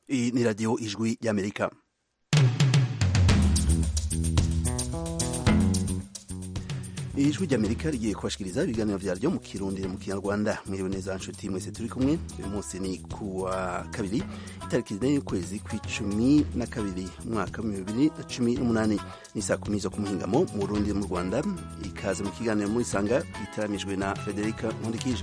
iyi ni radiyo ijwi ry'amerika ijwi ry'amerika rigiye kubashikiriza ibiganiro vyaryo mu kirundi mu kinyarwanda mwiriwe neza nshuti mwese turi kumwe uyu munsi ni kuwa kabiri itariki zine y'ukwezi kw'icumi na kabiri umwaka w'ibihumbi bibiri na cumi n'umunani ni saa kumi zo ku muhingamo mu burundi mu rwanda ikaze mu kiganiro muri sanga gitaramijwe na frederica nkundikije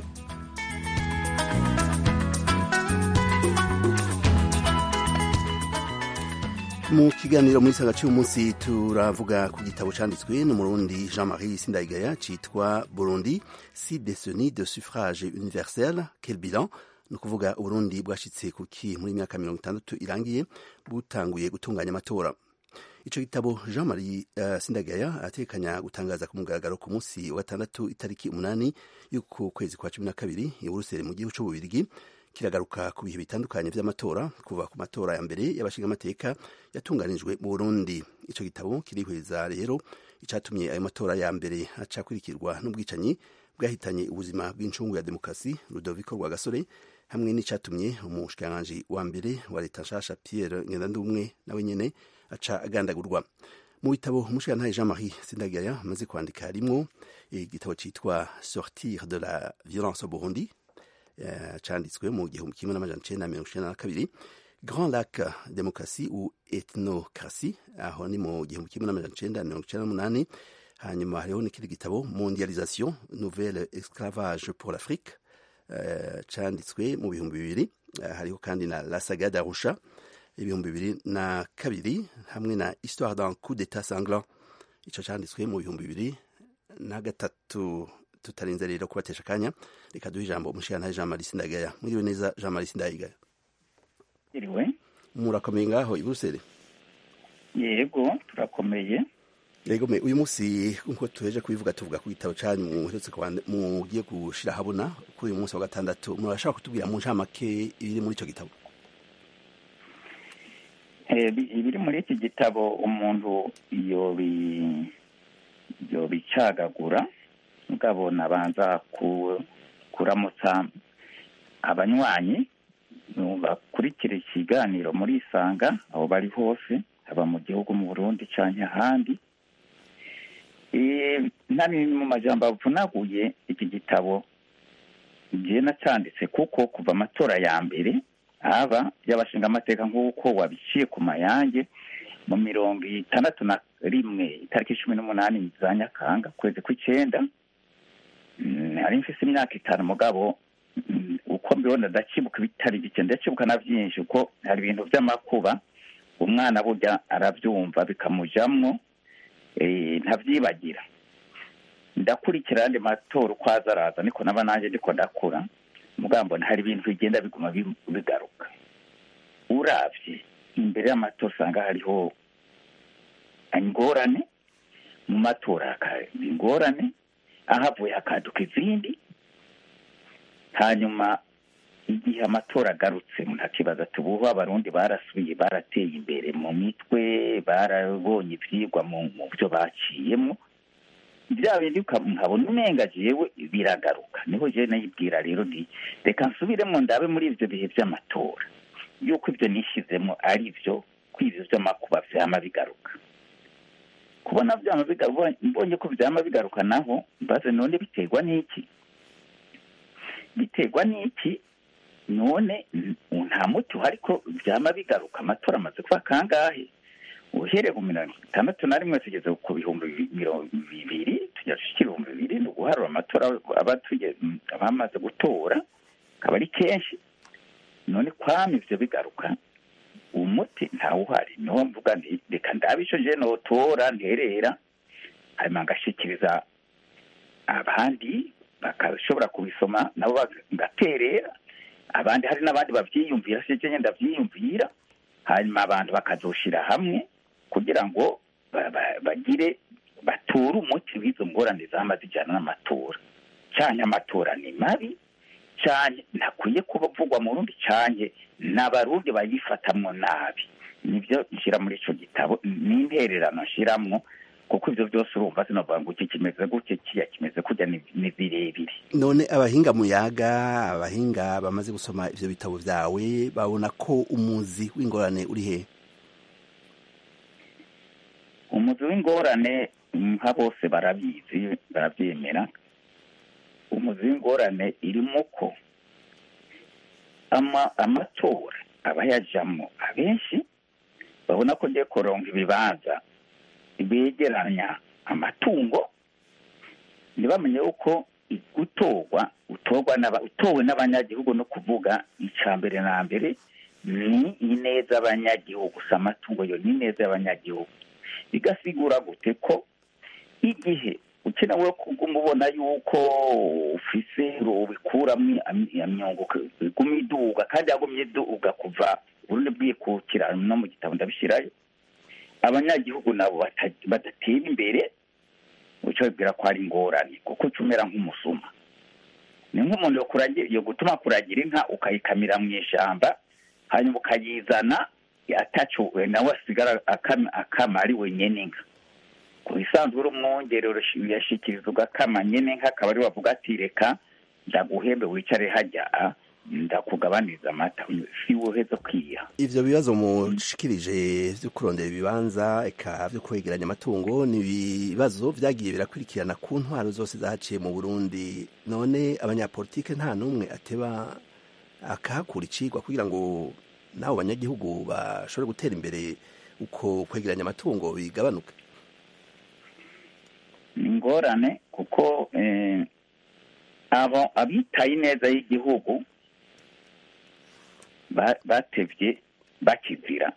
mu kiganiro muri sanga cy'uyu munsi turavuga ku gitabo cyanditswe n'umurundi jean marie sindayigaya cyitwa burundi si décennies de suffrage universel quel bilan ni ukuvuga uburundi bwashitse kuki muri myaka mirongo itandatu irangiye butanguye gutunganya amatora ico gitabo jean marie uh, sindagaya atekanya gutangaza ku mugaragaro ku munsi wa gatandatu itariki umunani y'uku kwezi kwa cumi na kabiri i buruseli mu gihugu c'ububirigi kiragaruka ku bihe bitandukanye vy'amatora kuva ku matora ya mbere y'abashingamateka yatunganijwe mu burundi ico gitabo kirihweza rero icatumye ayo matora ya mbere acakurikirwa n'ubwicanyi bwahitanye ubuzima bw'incungu ya demokarasi rudoviko rwagasore hamwe n'icatumye umushikiranganji wa mbere wa leta nshasha pierre ngendandumwe nawe nyene aca agandagurwa mu bitabo umushikirantahe jean marie sindagaya amaze kwandika harimwo igitabo citwa sortir de la violence au burundi canditswe mu gihumbi kimwe n'amajana icenda mirongo icenda na kabiri grand lac demokarasi ou ethnocratie aho ni mu gihumbi kimwe n'amajana icenda mirongo icenda n'umunani hanyuma hariho n'ikindi gitabo mondialisation nouvelle esclavage pour l'afrique uh, canditswe mu bihumbi bibiri uh, hariho kandi na la saga d'arusha ibihumbi bibiri na kabiri hamwe na histoire d'un coup d'état sanglant ico canditswe mu bihumbi bibiri na gatatu tutarinze rero kubatesha akanya reka duhe ijambo umushikirantahe jean marie sindagaya mwiriwe neza jean marie sindagaya iriwe murakomeye ngaho i buruseli yego turakomeye yego me uyu munsi nkuko tuheje kubivuga tuvuga ku gitabo canyu muherutse mugiye gushira habona kuri uyu munsi wa gatandatu murashaka kutubwira mu ncamake ibiri muri ico gitabo ibiri muri iki gitabo umuntu yobicagagura mugabo nabanza kuramutsa abanywanyi bakurikira ikiganiro muri isanga aho bari hose haba mu gihugu mu burundi cyangwa ahandi ntari mu majambo avunaguye iki gitabo ngiye nacyanditse kuko kuva amatora ya mbere aba y'abashinga amateka nk'uko wabiciye ku mayange mu mirongo itandatu na rimwe itariki cumi n'umunani za nyakanga ukwezi kw'icyenda hari mfise imyaka itanu mugabo uko mbibona ndakibuka ibitari bike ndakibuka na byinshi kuko hari ibintu by'amakuba umwana burya arabyumva bikamujamwo ntabyibagira ndakurikira andi matora uko aza araza niko naba nanjye ndiko ndakura mugabo hari ibintu bigenda biguma bigaruka uravye imbere y'amatora usanga hariho ingorane mu matora hakaba ingorane ahavuye hakaduka izindi hanyuma igihe amatora agarutse ntakibazo ati ubu abarundi barasubiye barateye imbere mu mitwe barabonye ibyigwa mu byo baciyemo bya bindi nkabona umenga jewe biragaruka niho jewe nayibwira rero nti reka nsubiremo ndabe muri ibyo bihe by'amatora yuko ibyo nishyizemo ari byo ko ibyo by'amakuba vyama bigaruka kubona vyama bigaruka mbonye ko vyama bigaruka naho mbaze none biterwa n'iki biterwa n'iki none nta muti uhari ko vyama bigaruka amatora amaze kuba kangahe uhereye ku mirongo itandatu na rimwe tugeze ku bihumbi mirongo bibiri tujya dushikira ibihumbi bibiri ni uguharura amatora abamaze gutora akaba ari kenshi none kwama ivyo bigaruka umuti ntawuhari niho mvuga nti reka ndabe ico je notora nterera hanyuma ngashikiriza abandi bakashobora kubisoma nabo ngaterera abandi hari n'abandi bavyiyumvira sije nyenda ndavyiyumvira hanyuma abantu bakazoshira hamwe kugira ngo bagire bature umuti w'izo ngorane zama zijyana n'amatora cyane amatora ni mabi cyane ntakwiye kuvugwa mu rundi cyane n'abarundi bayifatamwo nabi nibyo nshyira muri icyo gitabo n'intererano nshyiramo kuko ivyo byose urumva sinovuga ngo iki kimeze gutya kiya kimeze kurya ni ni birebire none abahinga muyaga abahinga bamaze gusoma ivyo bitabo vyawe babona ko umuzi w'ingorane uri he umuzi w'ingorane nka bose barabizi barabyemera umuzi w'ingorane irimo ko ama amatora abayajamwo abenshi babona ko ngiye kuronka ibibanza begeranya amatungo ntibamenye yuko gutorwa utorwa n'aba- utowe n'abanyagihugu no kuvuga icya mbere na mbere ni ineza y'abanyagihugu si amatungo yo ni ineza y'abanyagihugu bigasigura gute ko igihe ukenewe kuguma ubona yuko ufise ubikuramwo imyungu iguma iduga kandi yagumye iduga kuva urundi bwikukira no mu gitabo ndabishyirayo abanyagihugu nabo bata- badatera imbere uco bibwira ko ari ingorane kuko uca umera nk'umusuma ni nk'umuntu yokuragira- yo gutuma kuragira inka ukayikamira mu ishamba hanyuma ukayizana atacuwe nawe asigara akama akama ari wenyene inka ku bisanzwe uri umwongere yashikiriza ugakama nyene inka akaba ari wavuga ati reka ndaguhembe wicare hajya ah, ndakugabaniriza amata si woheza kwiha ivyo bibazo mushikirije vyo kurondera ibibanza eka vyo kwegeranya amatungo ni ibibazo vyagiye birakurikirana ku ntwaro zose zahaciye mu burundi none abanyapolitike nta n'umwe ateba akahakura icigwa kugira ngo n'abo banyagihugu bashobore gutera imbere uko kwegeranya amatungo bigabanuke ni ingorane kuko eh, abo abitaye ineza y'igihugu ba- batevye bakizira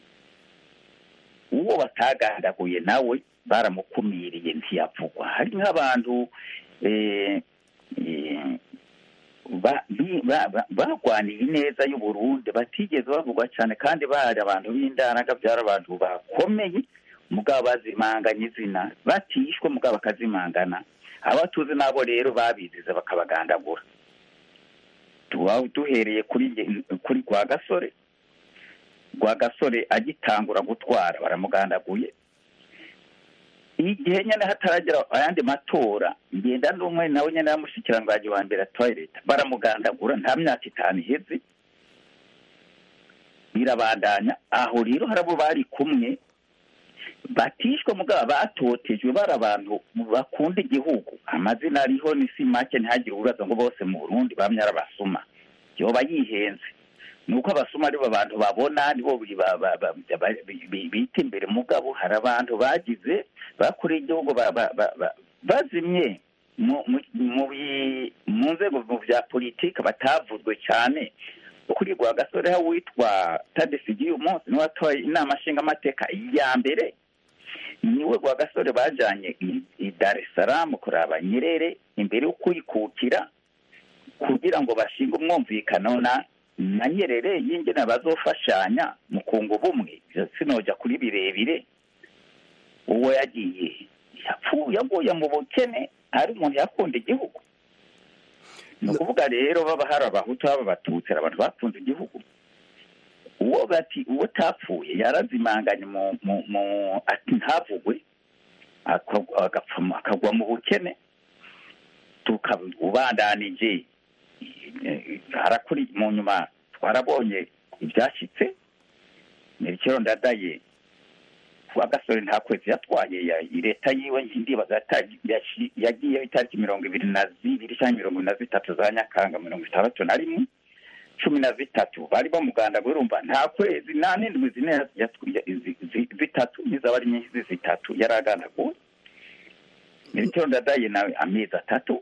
uwo batagandaguye nawe baramukumiriye ntiyavugwa hari nk'abantu eh, eh, ba- bi- ba- ba- barwaniye ineza y'uburundi batigeze bavugwa cyane kandi bari abantu b'indaraga byari abantu bakomeye mugabo bazimanganya izina batishwe mugabo bakazimangana abatuzi nabo rero babiziza bakabagandagura tuba duhereye kuri nge- kuri rwa gasore rwa gasore agitangura gutwara baramugandaguye igihe nyine hataragera ayandi matora ngenda n'umwe nawe nyine yamushikiranganji wa mbere atwaye leta baramugandagura nta myaka itanu iheze birabandanya aho rero hari abo bari kumwe batishwe mugabo batotejwe bari abantu bakunda igihugu amazina ariho ni si make ntihagire ubaza ngo bose mu burundi bamye ari abasuma yoba yihenze ni uko abasuma aribo abantu babona nibo bi- ba- ba- ba- ba- bi- bi- bita imbere mugabo hari abantu bagize bakoreye igihugu ba- ba- ba- ba- bazimye mu mu- mu bi- mu nzego mu bya politiki batavuzwe cyane kuri rwa gasore aho witwa tadesigiye umunsi niwe watoye inama nshingamateka ya mbere niwe rwa gasore bajanye i- i dar es salaam kuraba nyerere imbere yo kuyikukira kugira ngo bashinge umwumvikano na na nyerere y'ingene bazofashanya mu kunga ubumwe Ivyo sinoja kuri birebire uwo yagiye yapfuye yaguye mu bukene ari umuntu yakunda igihugu ni ukuvuga rero baba hari abahutu baba abatutsi hari abantu bakunze igihugu uwo bati uwo utapfuye yarazimanganye mu mu mu ati ntavugwe aka- agapfa mu- akagwa mu bukene tukabubandanije harakuri mu nyuma twarabonye ibyashyitse mirikiro ndadaye kuwa gasore nta kwezi yatwaye ya- leta yiwe ndibaza yata- yashi- yagiyeho itariki mirongo ibiri na zibiri cyangwa mirongo na zitatu za nyakanga mirongo itandatu na rimwe cumi na zitatu bari bamuganda urumva nta kwezi nta n'indwi zine ya- ya- zi- zi- zitatu nizaba ari nyinshi zitatu yari agandaguwe mirikiro ndadaye nawe amezi atatu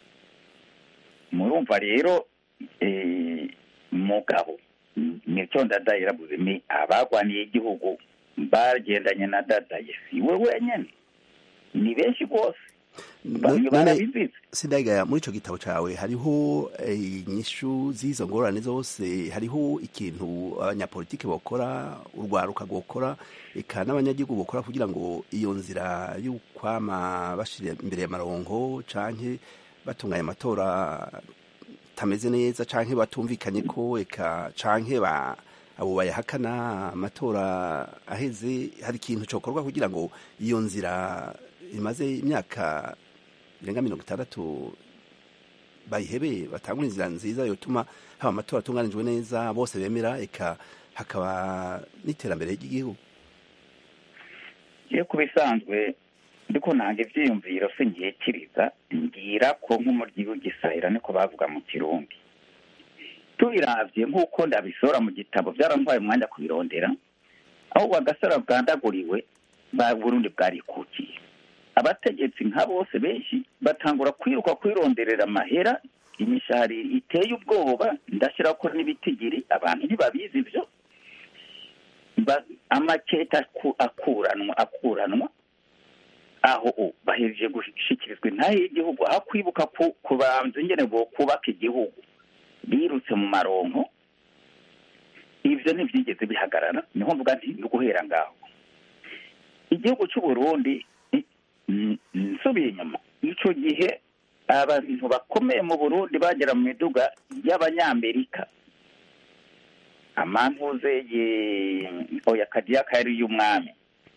murumva rero eh, mugabo mirikiro ndadaye yaravuze ni abagwaniye igihugu bagendanye na dadaye si we wenyine ni benshi rwose bamwe None- barabizize sindagaya muri ico gitabo cawe hariho eh, inyishu z'izo ngorane zose hariho ikintu abanyapolitike bokora urwaruka rwokora eka n'abanyagihugu bokora kugira ngo iyo nzira y'ukwama bashira imbere y'amaronko canke batunganya amatora tameze neza canke batumvikanye ko eka canke ba abo bayahakana amatora aheze hari ikintu cokorwa kugira ngo iyo nzira imaze imyaka irenga mirongo itandatu bayihebe batangura inzira nziza yotuma haba amatora atunganijwe neza bose bemera eka hakaba n'iterambere ry'igihugu iyo ku bisanzwe ndiko nanga ivyiyumviro se nkiyekiriza ngira ko nk'umuryi w'igisahira niko bavuga mu kirundi tubiravye nk'uko ndabisora mu gitabo byarantwaye umwanya kubirondera aho bagasara bwandaguriwe ba burundi bwarikukiye abategetsi nka bose benshi batangura kwiruka kwironderera amahera imishahara iteye ubwoba ndashyira ko n'ibitigiri abantu ntibabizi ibyo amaketa akuranwa akuranwa aho bahereje gushikirizwa intahe y'igihugu aho kwibuka kubanza ingene bo kubaka igihugu birutse mu maronko ibyo ntibyigeze bihagarara niho mvuga nti ni guhera ngaho igihugu cy'u Burundi nsubiye inyuma icyo gihe abantu bakomeye mu burundi bagera mu miduga y'abanyamerika amantuze oya kadiyaka yari iy'umwami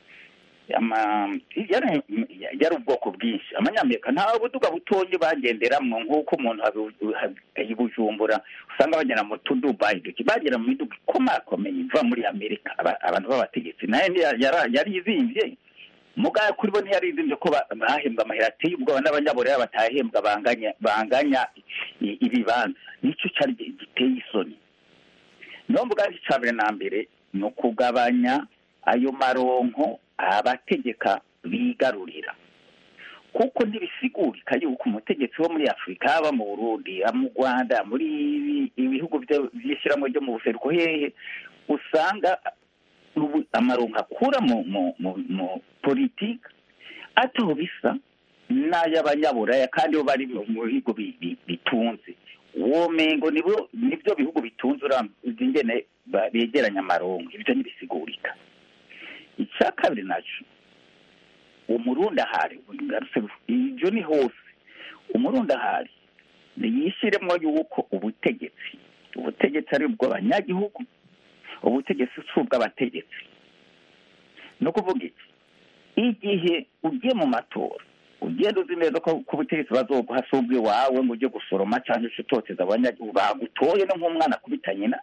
yari ubwoko bwinshi abanyamerika nta buduga butonye bagenderamo nk'uko umuntu bujumbura usanga bagera mu tudubayi duke bagera mu miduga ikomakomeye iva muri amerika abantu b'abategetsi nayo yari izimbye mugaya kuri bo ntiyari izimbye ko bahembwa amahera ateye ubwoba n'abanyaburera batahembwa banganya banganya ibibanza nicyo cyari giteye isoni niyo mvuga icya mbere na mbere ni ukugabanya ayo maronko abategeka bigarurira kuko ntibisigurika yuko umutegetsi wo muri afurika haba mu burundi mu rwanda muri ibihugu by'ishyirahamwe ryo mu buseruko hehe usanga amaronko akura mu politiki ataho bisa n'ay'abanyaburaya kandi bo bari mu bihugu bitunze uwo mengo nibyo bihugu bitunze uramutse ingene begeranya amaronko ibyo ntibisigurika icya kabiri nacyo umurundi ahari ibyo ni hose umurundi ahari yishyiremo yuko ubutegetsi ubutegetsi ari ubw'abanyagihugu ubutegetsi si ubw'abategetsi ni ukuvuga iki igihe ugiye mu matora ugenda uzi neza ko ubutegetsi bazoguha si ubw'iwawe ngo ujye gusoroma cyangwa se utoteza abanyagihugu bagutoye no nk'umwana akubita nyina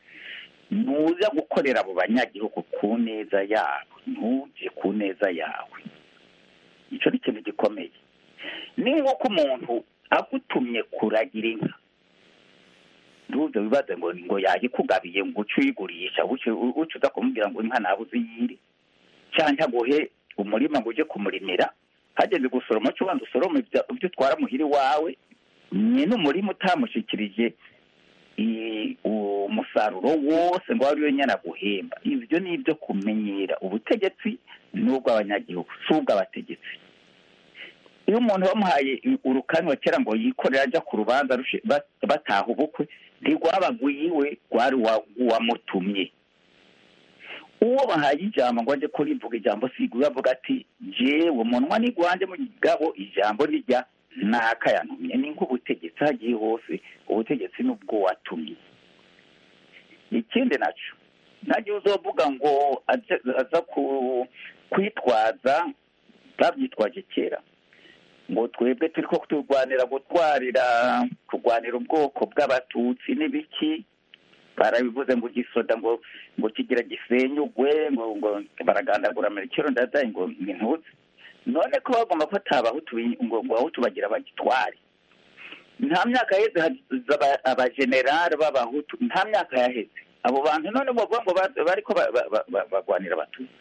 ntuza gukorera abo banyagihugu ku neza yabo ntujye ku neza yawe icyo ni ikintu gikomeye ni nk'uko umuntu agutumye kuragira inka ntuze wibaze ngo ngo yayikugabiye ngo uce uyigurisha uce uza kumubwira ngo inka nabuze iyiri cyangwa aguhe umurima ngo ujye kumurimira hageze gusoroma cyo ubanza usoroma ibyo utwara muhira iwawe nyine umurima utamushyikirije umusaruro wose ngo wari wenyine aguhemba ibyo ni ibyo kumenyera ubutegetsi n'ubw'abanyagihugu si ubw'abategetsi iyo umuntu bamuhaye urukanwa kera ngo yikorere ajya ku rubanza bataha ubukwe ntirwabagwiwe rwari uwamutumye uwo bahaye ijambo ngo ajye kurivuga ijambo siguye avuga ati jewe umunwa nigwanje mu gabo ijambo rijya nakayantumye ni nk'ubutegetsi hagiye hose ubutegetsi n'ubwo watumye ikindi nacyo ntagiye uzovuga ngo aza kwitwaza babyitwaje kera ngo twebwe turi ko turwanira gutwarira kurwanira ubwoko bw'abatutsi n'ibiki barabivuze ngo gisoda ngo ngo kigira gisenyugwe ngo ngo baragandagura merikero ndadaye ngo ntuze none ko bagomba ko atabahutu ngo ngo abahutu bagira bagitware nta myaka yaheze abajenerali b'abahutu nta myaka yaheze abo bantu none bavuga ngo bariko bagwanira abatutsi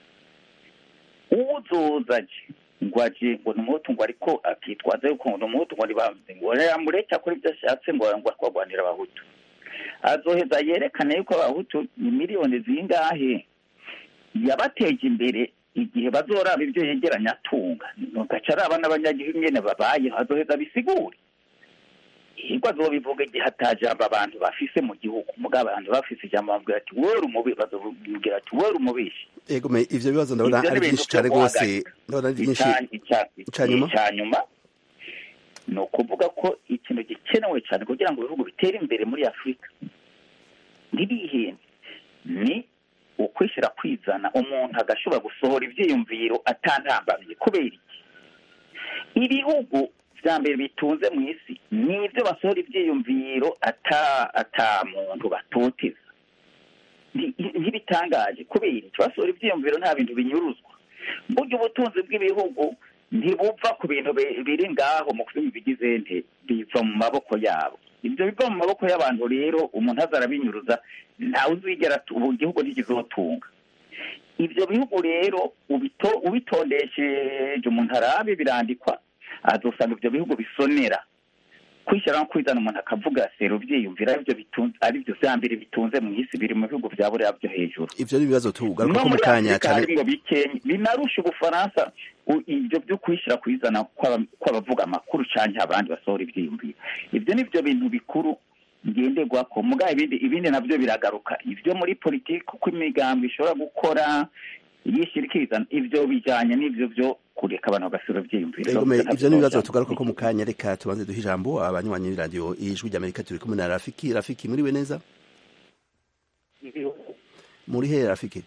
uwuzoza ngo aje ngo ni umuhutu ngo ariko akitwaza yuko ngo ni umuhutu ngo ntibamuze ngo yamureke akora ibyo ashatse ngo ngo akagwanira abahutu azoheza yerekane yuko abahutu ni miliyoni zingahe yabateje imbere igihe bazoraba ibyo yegeranya atunga gaca araba n'abanyagihugu nyene babayeho azoheza bisigure yego azobivuga igihe atajambo abantu bafise mu gihugu muga abantu bafise ijambo bamubwira ati wewe umubi bazobwira ati wewe umubishi ego me ivyo bibazo ndabona ari byinshi cyane rwose ndabona ari byinshi icyanyuma icyanyuma ni ukuvuga ko ikintu gikenewe cyane kugira ngo ibihugu bitere imbere muri afurika ntibihende ni ukwishyira kwizana umuntu agashobora gusohora ibyiyumviro atantambamiye kubera iki ibihugu bya mbere bitunze mu isi ni ibyo basohora ibyiyumviro ata ata muntu batoteza Nti- ntibitangaje kubera iki basohora ibyiyumviro nta bintu binyuruzwa burya ubutunzi bw'ibihugu ntibuva ku bintu bi- biri ngaho mu kuzimu bigize nte biva mu maboko yabo ibyo biva mu maboko y'abantu rero umuntu aza arabinyuruza ntawe uzigera atu- ubu igihugu ntikizotunga ibyo bihugu rero ubito- ubitondesheje umuntu arabe birandikwa azosanga ibyo bihugu bisonera kwishyira no kwizana umuntu akavuga sero byiyumvira aribyo bitunze aribyo bya mbere bitunze mu isi biri mu bihugu bya buriya byo hejuru ivyo ni ibibazo tugaruka no ko mu muri kanya afurika cane harimwo bikenya binarusha ubufaransa u- ibyo byo kwishyira kwizana kw'aba- kw'abavuga amakuru canke abandi basohora ivyiyumviro ibyo ni byo bintu bikuru ngenderwako muga ibindi ibindi navyo biragaruka ibyo muri politiki uko imigambi ishobora gukora yishyira ikizana ibyo bijanye n'ivyo byo kureka abantu bagasohora ivyiyumviro Ego me ivyo ni ibibazo Navyo tugaruka ko mu kanya reka tubanze duhe ijambo abanywanyi b'iradiyo ijwi ry'amerika turi kumwe na rafiki rafiki muriwe neza muri he rafiki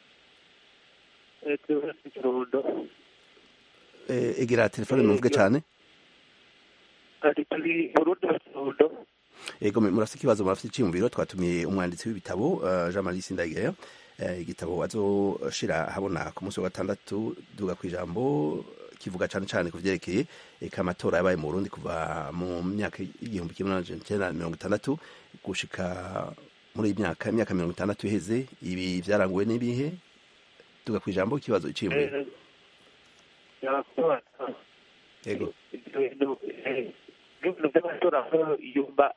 ikirundo Eh, egera telefone muvuge cane ari turi burundi ikirundo ego me murafite ikibazo murafite iciyumviro twatumiye umwanditsi w'ibitabo uh, Jean Marie Sindayigaya uh, igitabo azoshira habona ku munsi wa gatandatu duga ku ijambo kivuga cane cane ku vyerekeye eka amatora yabaye mu Burundi kuva mu myaka y'igihumbi kimwe n'amajana icenda na mirongo itandatu gushika muri iyi myaka imyaka mirongo itandatu iheze ibi vyaranguwe n'ibihe duga ku ijambo ikibazo iciyumviro yakubaza ego ibyo bintu eh, ibintu by'amatora aho yumva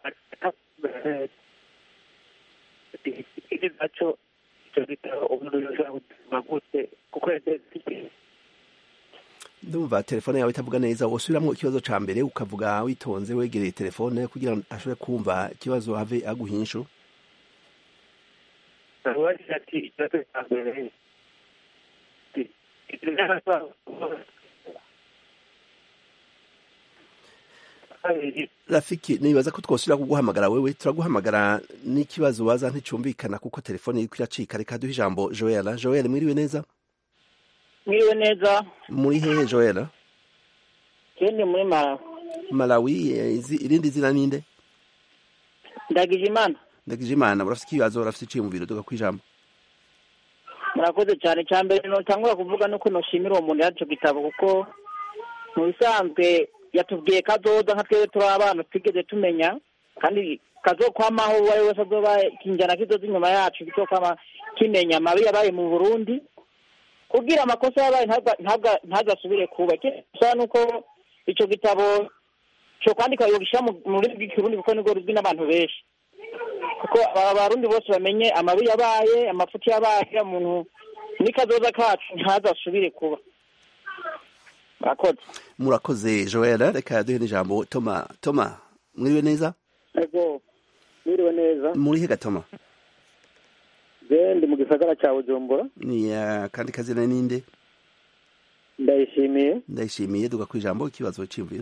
iki nacyo icyo gitabo umuntu yoshobora gutuma gute kuko yageze ndumva telefone yawe itavuga neza wosubiramwo ikibazo ca mbere ukavuga witonze wegereye telefone kugira ngo ashobore kumva ikibazo have aguha inyishu nabagira ati ikibazo cya mbere ibyo by'amatora kabiri rafiki nibaza ko twosubira kuguhamagara wewe turaguhamagara n'ikibazo waza nticumvikana kuko telefone iriko iracika reka duhe ijambo joela joela mwiriwe neza mwiriwe neza muri hehe joela kendi muri mara malawi eh, izi- irindi zina ninde ndagije imana ndagije imana urafite ikibazo urafite iciyumviro duga ku ijambo murakoze cyane cya mbere notangura kuvuga nuko noshimira uwo muntu yaco gitabo kuko mu bisanzwe yatubwiye kazoza nka twebwe turi abana twigeze tumenya kandi kazokwamaho uwo ari we wese azoba ikinjana kizoza inyuma yacu kizokwama kimenya amabi yabaye mu burundi kugira amakosa yabaye ntabwa- ntabwa- ntazasubire kuba ikindi gusa nuko ico gitabo cyo kwandika yogishyira mu mu rurimi rw'ikirundi kuko nibwo ruzwi n'abantu benshi kuko aba barundi bose bamenye amabi yabaye amafuti yabaye umuntu n'ikazoza kacu ntazasubire kuba murakoze murakoze joela reka duhe n'ijambo toma toma mwiriwe neza ego mwiriwe neza muri hega toma je ndi mu gisagara cya bujumbura ni uh, kandi kazina ninde ndayishimiye ndayishimiye duga ku ijambo ikibazo c'iyumviro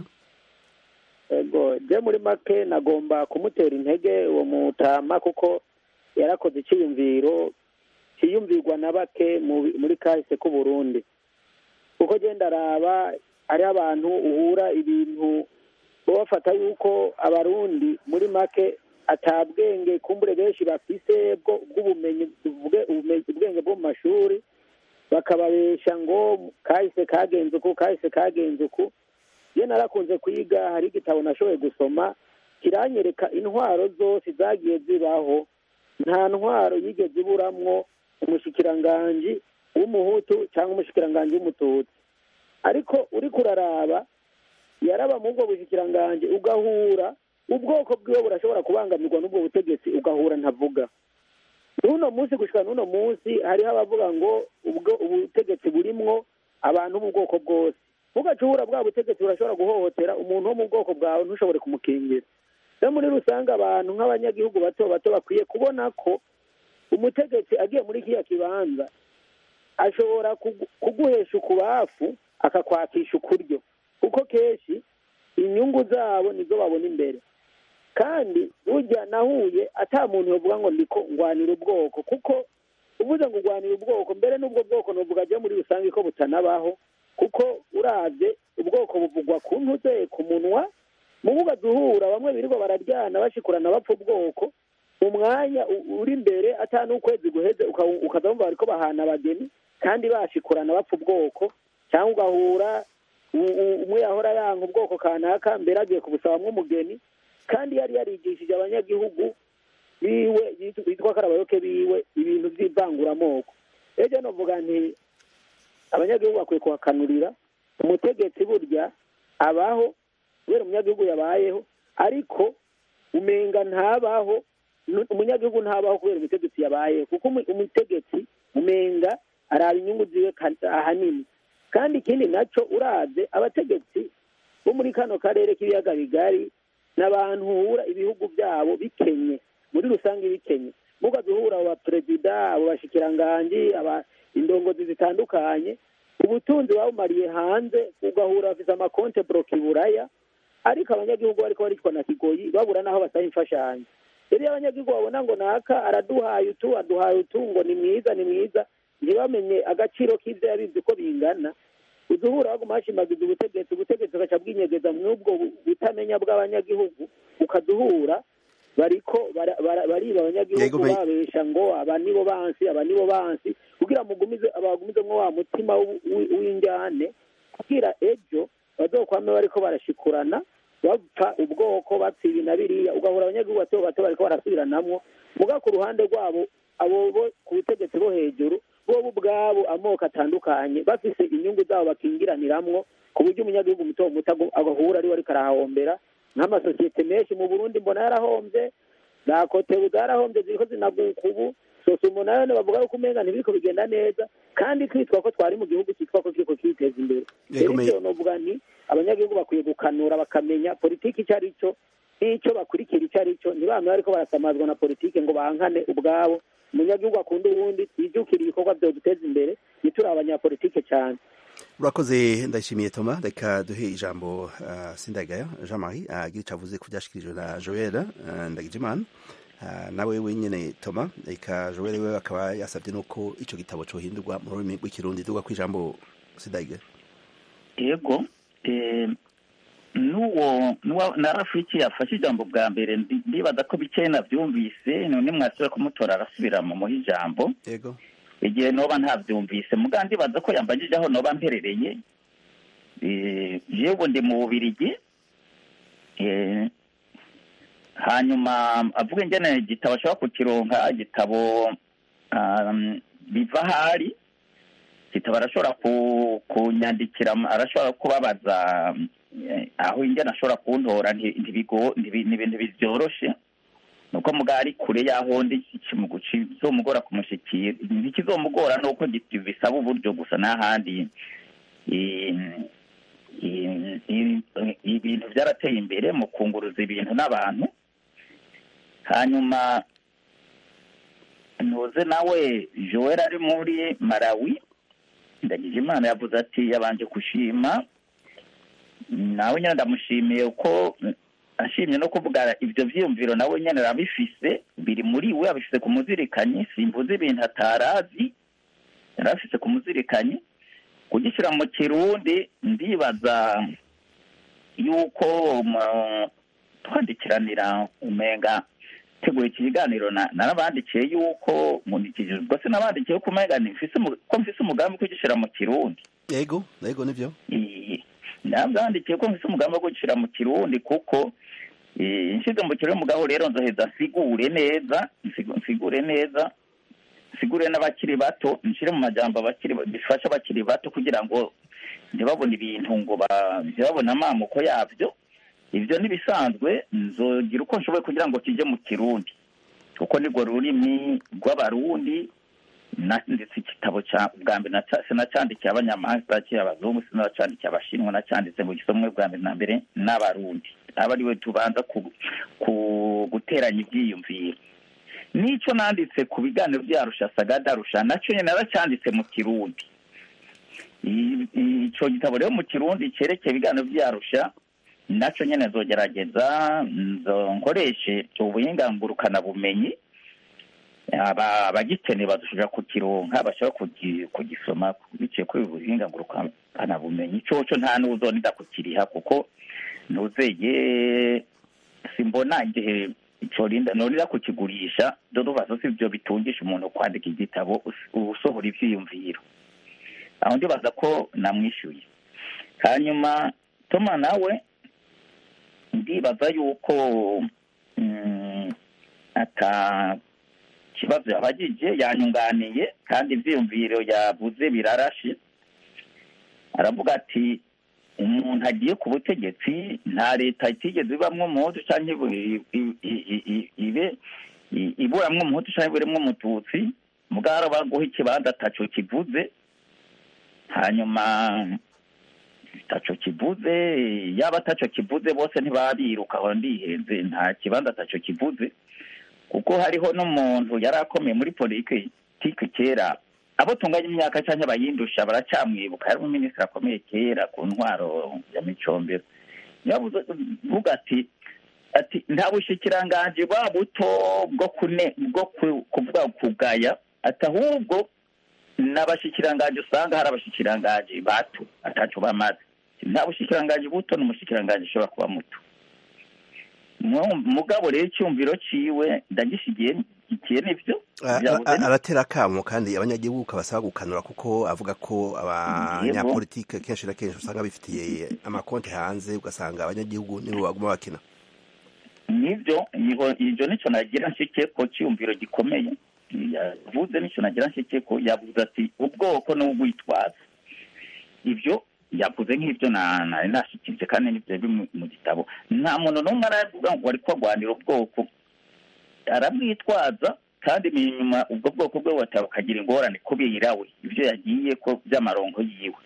ego je muri make nagomba kumutera intege uwo mutama kuko yarakoze icyiyumviro cyiyumvirwa na bake mu- muri kahise k'u Burundi kuko je ndaraba hariho abantu uhura ibintu bo bafata yuko abarundi muri make atabwenge kumbure benshi bafise bwo bw'ubumenyi tuvuge ubumenyi- ubwenge bwo mu mashuri bakababesha ngo kahise kagenze uku kahise kagenze uku iyo narakunze kwiga hari igitabo nashoboye gusoma kiranyereka intwaro zose zagiye zibaho nta ntwaro yigeze iburamwo umushikiranganji w'umuhutu cyangwa umushikiranganji w'umututsi ariko uriko uraraba yaraba mu bwo bushikiranganji ugahura ubwoko bwiwe burashobora kubangamirwa n'ubwo butegetsi ugahura ntavuga n'uno munsi gushika n'uno munsi hariho abavuga ngo ubwo ubutegetsi burimwo abantu b'ubwoko bwose ugacubura bwa butegetsi burashobora guhohotera umuntu wo mu bwoko bwawe ntushobore kumukingira rero muri rusange abantu nk'abanyagihugu bato bato bakwiye kubona ko umutegetsi agiye muri kiriya kibanza ashobora kugu- kuguhesha ukubafu akakwakisha ukuryo kuko kenshi inyungu zabo nizo babona imbere kandi burya nahuye ata muntu yovuga ngo ndiko ngwanira ubwoko kuko uvuze ngo urwanira ubwoko mbere n'ubwo bwoko nuvuga ajya muri rusange ko butanabaho kuko urabye ubwoko buvugwa ku ntuze ku munwa mubuga duhura bamwe birirwa bararyana bashikurana bapfa ubwoko mu mwanya u- uri imbere ata n'ukwezi guheze uka- ukaza wumva bariko bahana abageni kandi bashikurana bapfa ubwoko cyangwa ugahura u- u- umwe yahora yanga ubwoko kanaka mbere agiye kubusabamwo umugeni kandi yari yarigishije abanyagihugu biwe yitwa- bitwa ko ari abayoboke biwe ibintu by'ivanguramoko rero novuga nti abanyagihugu bakwiye kuhakanurira umutegetsi burya abaho kubera umunyagihugu yabayeho ariko umenga ntabaho nu- umunyagihugu ntabaho kubera umutegetsi yabayeho kuko umu- umutegetsi umenga araba inyungu ziwe ka- ahanini kandi ikindi naco uraze abategetsi bo muri kano karere k'ibiyaga bigari n'abantu uhura ibihugu byabo bikenye muri rusange bikenye muga duhura abo baperezida abo bashikiranganji aba indongozi zitandukanye ubutunzi babumariye hanze ugahura bafite amakonte broke i buraya ariko abanyagihugu bariko baricwa na kigoyi babura n'aho basaba imfashanyo rero iyo abanyagihugu babona ngo naka araduhaye utu aduhaye utu ngo ni mwiza ni mwiza ntibamenye agaciro k'ivyo yabizi uko bingana uduhura baguma bashimagiza ubutegetsi ubutegetsi bugaca bwinyegeza mw'ubwo bu- butamenya bw'abanyagihugu ukaduhura bariko bara- bara- bariba Yego, abanyagihugu me- babesha ngo aba nibo bansi aba nibo bansi kugira mugumize abagumizemwo wa mutima w'u- w'i- w'injyane kugira ejo bazokwame bariko barashikurana bapfa ubwoko bapfa ibi na biriya ugahura abanyagihugu bato bato bariko barasubiranamwo muga ku ruhande rwabo abo bo ku butegetsi bo hejuru bobo ubwabo amoko atandukanye bafise inyungu zabo bakingiraniramwo ku buryo umunyagihugu muto muto agu- agahura ariwe ariko arahahombera nk'amasosiyete menshi mu burundi mbona yarahombye za kotebu zarahombye ziriko zinaguka ubu sosumo nayo bavuga yuko umenga ntibiriko bigenda neza kandi twitwa ko twari mu gihugu cyitwa ko kiriko kiteza imbere Yego, rero me- ivyo novuga nti abanyagihugu bakwiye gukanura bakamenya politiki icyo ari cyo n'icyo bakurikira icyo ari cyo ntibame bariko barasamazwa na politiki ngo bankane ubwabo umunyagihugu akunda uwundi twijukire ibikorwa vyoduteza imbere ntituri abanyapolitike cyane urakoze ndayishimiye toma reka duhe ijambo uh, sindagaya jean marie agira ico avuze ku vyashikirijwe na joel uh, ndagijimana uh, nawe wenyene toma reka joel we akaba yasabye nuko ico gitabo cohindurwa mu rurimi rw'ikirundi duga ku ijambo sindagaya yego eh, n'uwo n'uwa- na rafiki yafashe ijambo bwa mbere ndi- ndibaza ko bikeya navyumvise none mwasubira kumutora arasubira mu muha ijambo yego igihe noba ntavyumvise muga ndibaza ko yambajije aho noba mperereye Eh, jewe ndi mu bubirigi Eh, hanyuma avuga ingene igitabo ashobora kukironka igitabo um, biva ahari igitabo arashobora ku- kunyandikira arashobora kubabaza eh, aho ingene ashobora kuntora nti- ntibigo- ntibi- ni ibintu bivyoroshe nuko muga ari kure y'aho ndi kizomugora kumushikira ntikizomugora nuko giti- bisaba uburyo gusa n'ahandi i- i- i- ibintu byarateye imbere mu kunguruza ibintu n'abantu hanyuma ntuze nawe joel ari muri malawi ndagije imana yavuze ati yabanje gushima nawe nyine ndamushimiye uko ashimye no kuvuga ibyo byiyumviro nawe nyine arabifise biri muri we abifise ku muzirikanyi simvuze ibintu atarazi yari afise ku muzirikanyi kugishyira mu kirundi ndibaza yuko mu- twandikiranira umenga tegura iki kiganiro na- narabandikiye yuko nkurikije ubwo se nabandikiye ko umenga nifise umu- ko mfise umugambi wo kugishyira mu kirundi yego yego nivyo Iyi- nabyandikiye ko mfise umugambi wo gushyira mu kirundi kuko eh, nshize mu kirundi mugabo rero nzoheza nsigure neza nsigu- nsigure neza nsigure n'abakiri bato nshire mu majambo abakiri bifasha abakiri bato kugira ngo ntibabone ibintu ngo ba- ntibabone amamuko yabyo ibyo ntibisanzwe nzogira uko nshoboye kugira ngo kijye mu kirundi kuko nirwo rurimi rw'abarundi nanditse igitabo cya bwa mbere naca- sinacyandikiye abanyamahanga sinacyandikiye abazungu sinacyandikiye abashinwa nacyanditse mu gisomwe bwa mbere na mbere n'abarundi aba ariwe tubanza ku, ku guteranya ibyiyumviro n'icyo nanditse ku biganiro byarusha sagadarusha nacyo nyine naracyanditse mu kirundi I- i- ico gitabo rero mu kirundi cyerekeye ibiganiro byarusha naco nyene nzogerageza nzo nkoreshe ubuhinga ngurukanabumenyi aba abagikeneye badushobora kukironka bashobora kugi- kugisoma biciye kuri ubu buhinga ngurukanabumenyi coco nta n'uzonida kukiriha kuko ntuzeye simbona igihe corinda norira kukigurisha dodobazo si byo bitungisha umuntu kwandika igitabo us- usohora ivyiyumviro aho ndibaza ko namwishyuye hanyuma toma nawe ndibaza yuko mm, ata kibazo yabagije yanyunganiye kandi ivyiyumviro yavuze birarashe aravuga ati umuntu agiye ku butegetsi nta leta itigeze ibamwo umuhutu canke ibu- i- i- i- i- ibe i- iburamwo umuhutu canke iburemwo umututsi mugara baguha ikibanza ataco kivuze hanyuma taco kivuze yaba ataco kivuze bose ntibabiruka aho ndihenze nta kibanza ataco kivuze kuko hariho n'umuntu yari akomeye muri politiki kera abo tunganya imyaka cyangwa abayindusha baracamwibuka yari umuminisitiri akomeye kera ku ntwaro ya micombero yavuze vuga ati ati nta bushikiranganji bwa buto bwo kune bwo ku- kuvuga kugaya ati ahubwo n'abashikiranganji usanga hari abashikiranganji bato ataco bamaze nta bushikiranganji buto n'umushikiranganji ushobora kuba muto Mu- mugabo rero icyumviro ciwe ndagishigiye ikiye nivyo A- Vyabuze a- ni- aratera akamo kandi abanyagihugu kabasaba gukanura kuko avuga ko abanyapolitike kenshi na kenshi usanga bifitiye amakonti hanze ugasanga abanyagihugu nibo baguma bakina nivyo niho ivyo nico nagira nshike ko cyumviro gikomeye yavuze nico nagira nshike ko yavuze ati ubwoko n'ubwitwaza ivyo yavuze nk'ivyo na nari nashikirije kandi nivyo biri mu- mu gitabo nta muntu n'umwe aravuga ngo ariko agwanira ubwoko arabwitwaza kandi inyuma ubwo bwoko bwe wataba bukagira ingorane kubera we ivyo yagiye ko by'amarongo yiwe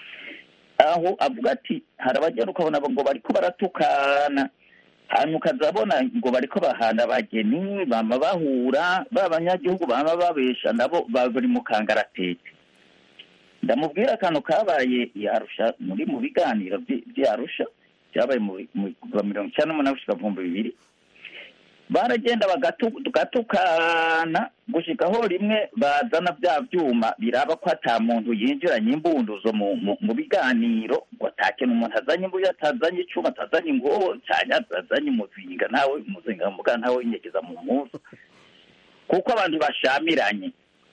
aho avuga ati hari abagera ukabona ngo bariko baratukana hanyuma ukazabona ngo bariko bahana abageni bama bahura ba banyagihugu bama babesha nabo bari mu kangaratete ndamubwira akantu kabaye i arusha muri mu biganiro vy- vy'i arusha byabaye mu mu- kuva mirongo icyenda n'umunani gushika mu bihumbi bibiri baragenda bagatu- tugatukana gushika aho rimwe bazana bya vyuma biraba ko ata muntu yinjiranye imbunduzo mu, mu, mu biganiro ngo atakintu umuntu azanye imbuye atazanye icuma atazanye ingoho cyane atazanye umuzinga ntawe umuzinga muga ntawe winyegeza mu muzu kuko abantu bashamiranye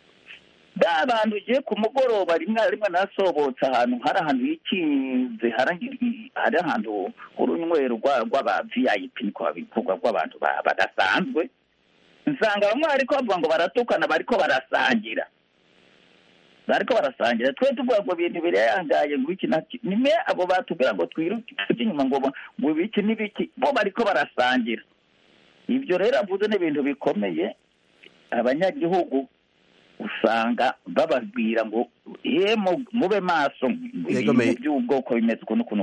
ba bantu ugiye ku mugoroba rimwe na rimwe nasobotse ahantu hari ahantu hikinze hari hari ahantu h'urunywero rwa- rw'aba vip niko babivugwa rw'abantu ba- badasanzwe nsanga bamwe bariko bavuga ngo baratukana bariko barasangira bariko barasangira twe tuvuga ngo ibintu birayangaye ngo iki naki nimwe abo batubwira ngo twiruke tujye inyuma ngo bo- ngo ibiki n'ibiki bo bariko barasangira ibyo rero avuze ni ibintu bikomeye abanyagihugu usanga bababwira ngo ye mu- mube maso Yego, me- ibintu by'ubwoko bimeze ukuntu ukuntu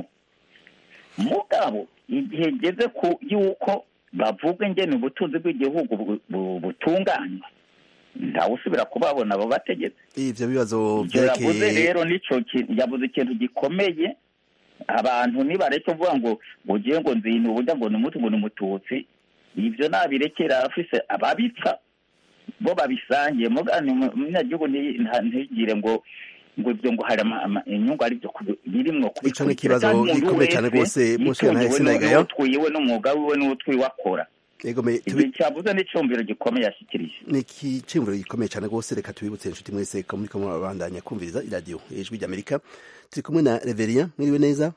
mugabo igihe ngeze ku yuko bavuga ingene ubutunzi bw'igihugu bu- bu- butunganywa ntawe usubira kubabona abo bategetsi ivyo bibazo ivyo yavuze vyerekeye rero nico ki- yavuze ikintu gikomeye abantu nibareke kuvuga ngo ngo ugiye ngo nzina uburya ngo ni umutu ngo ni umututsi ivyo nabirekera afise ababipfa bo babisangiye mugani umunyagihugu nti- nta- ntigire ngo ngo ibyo ngo hari ama- ama- inyungu ari byo kubi- birimwo Ico ni kubikurikira. ikibazo Kandi umuntu gikomeye cane wese rwose, Monsieur yitungiwe Ntahise n'u- Ndayigaya. n'uwutwiwe n'umwuga wiwe n'uwutwiwe akora yego me ibyo tubi- cyavuze n'icyumviro gikomeye yashikirije ni ikiciyumviro gikomeye cyane rwose reka tubibutse inshuti mwese ko muriko murabandanya kumviriza iradiyo ijwi ry'amerika turi kumwe na reverien mwiriwe neza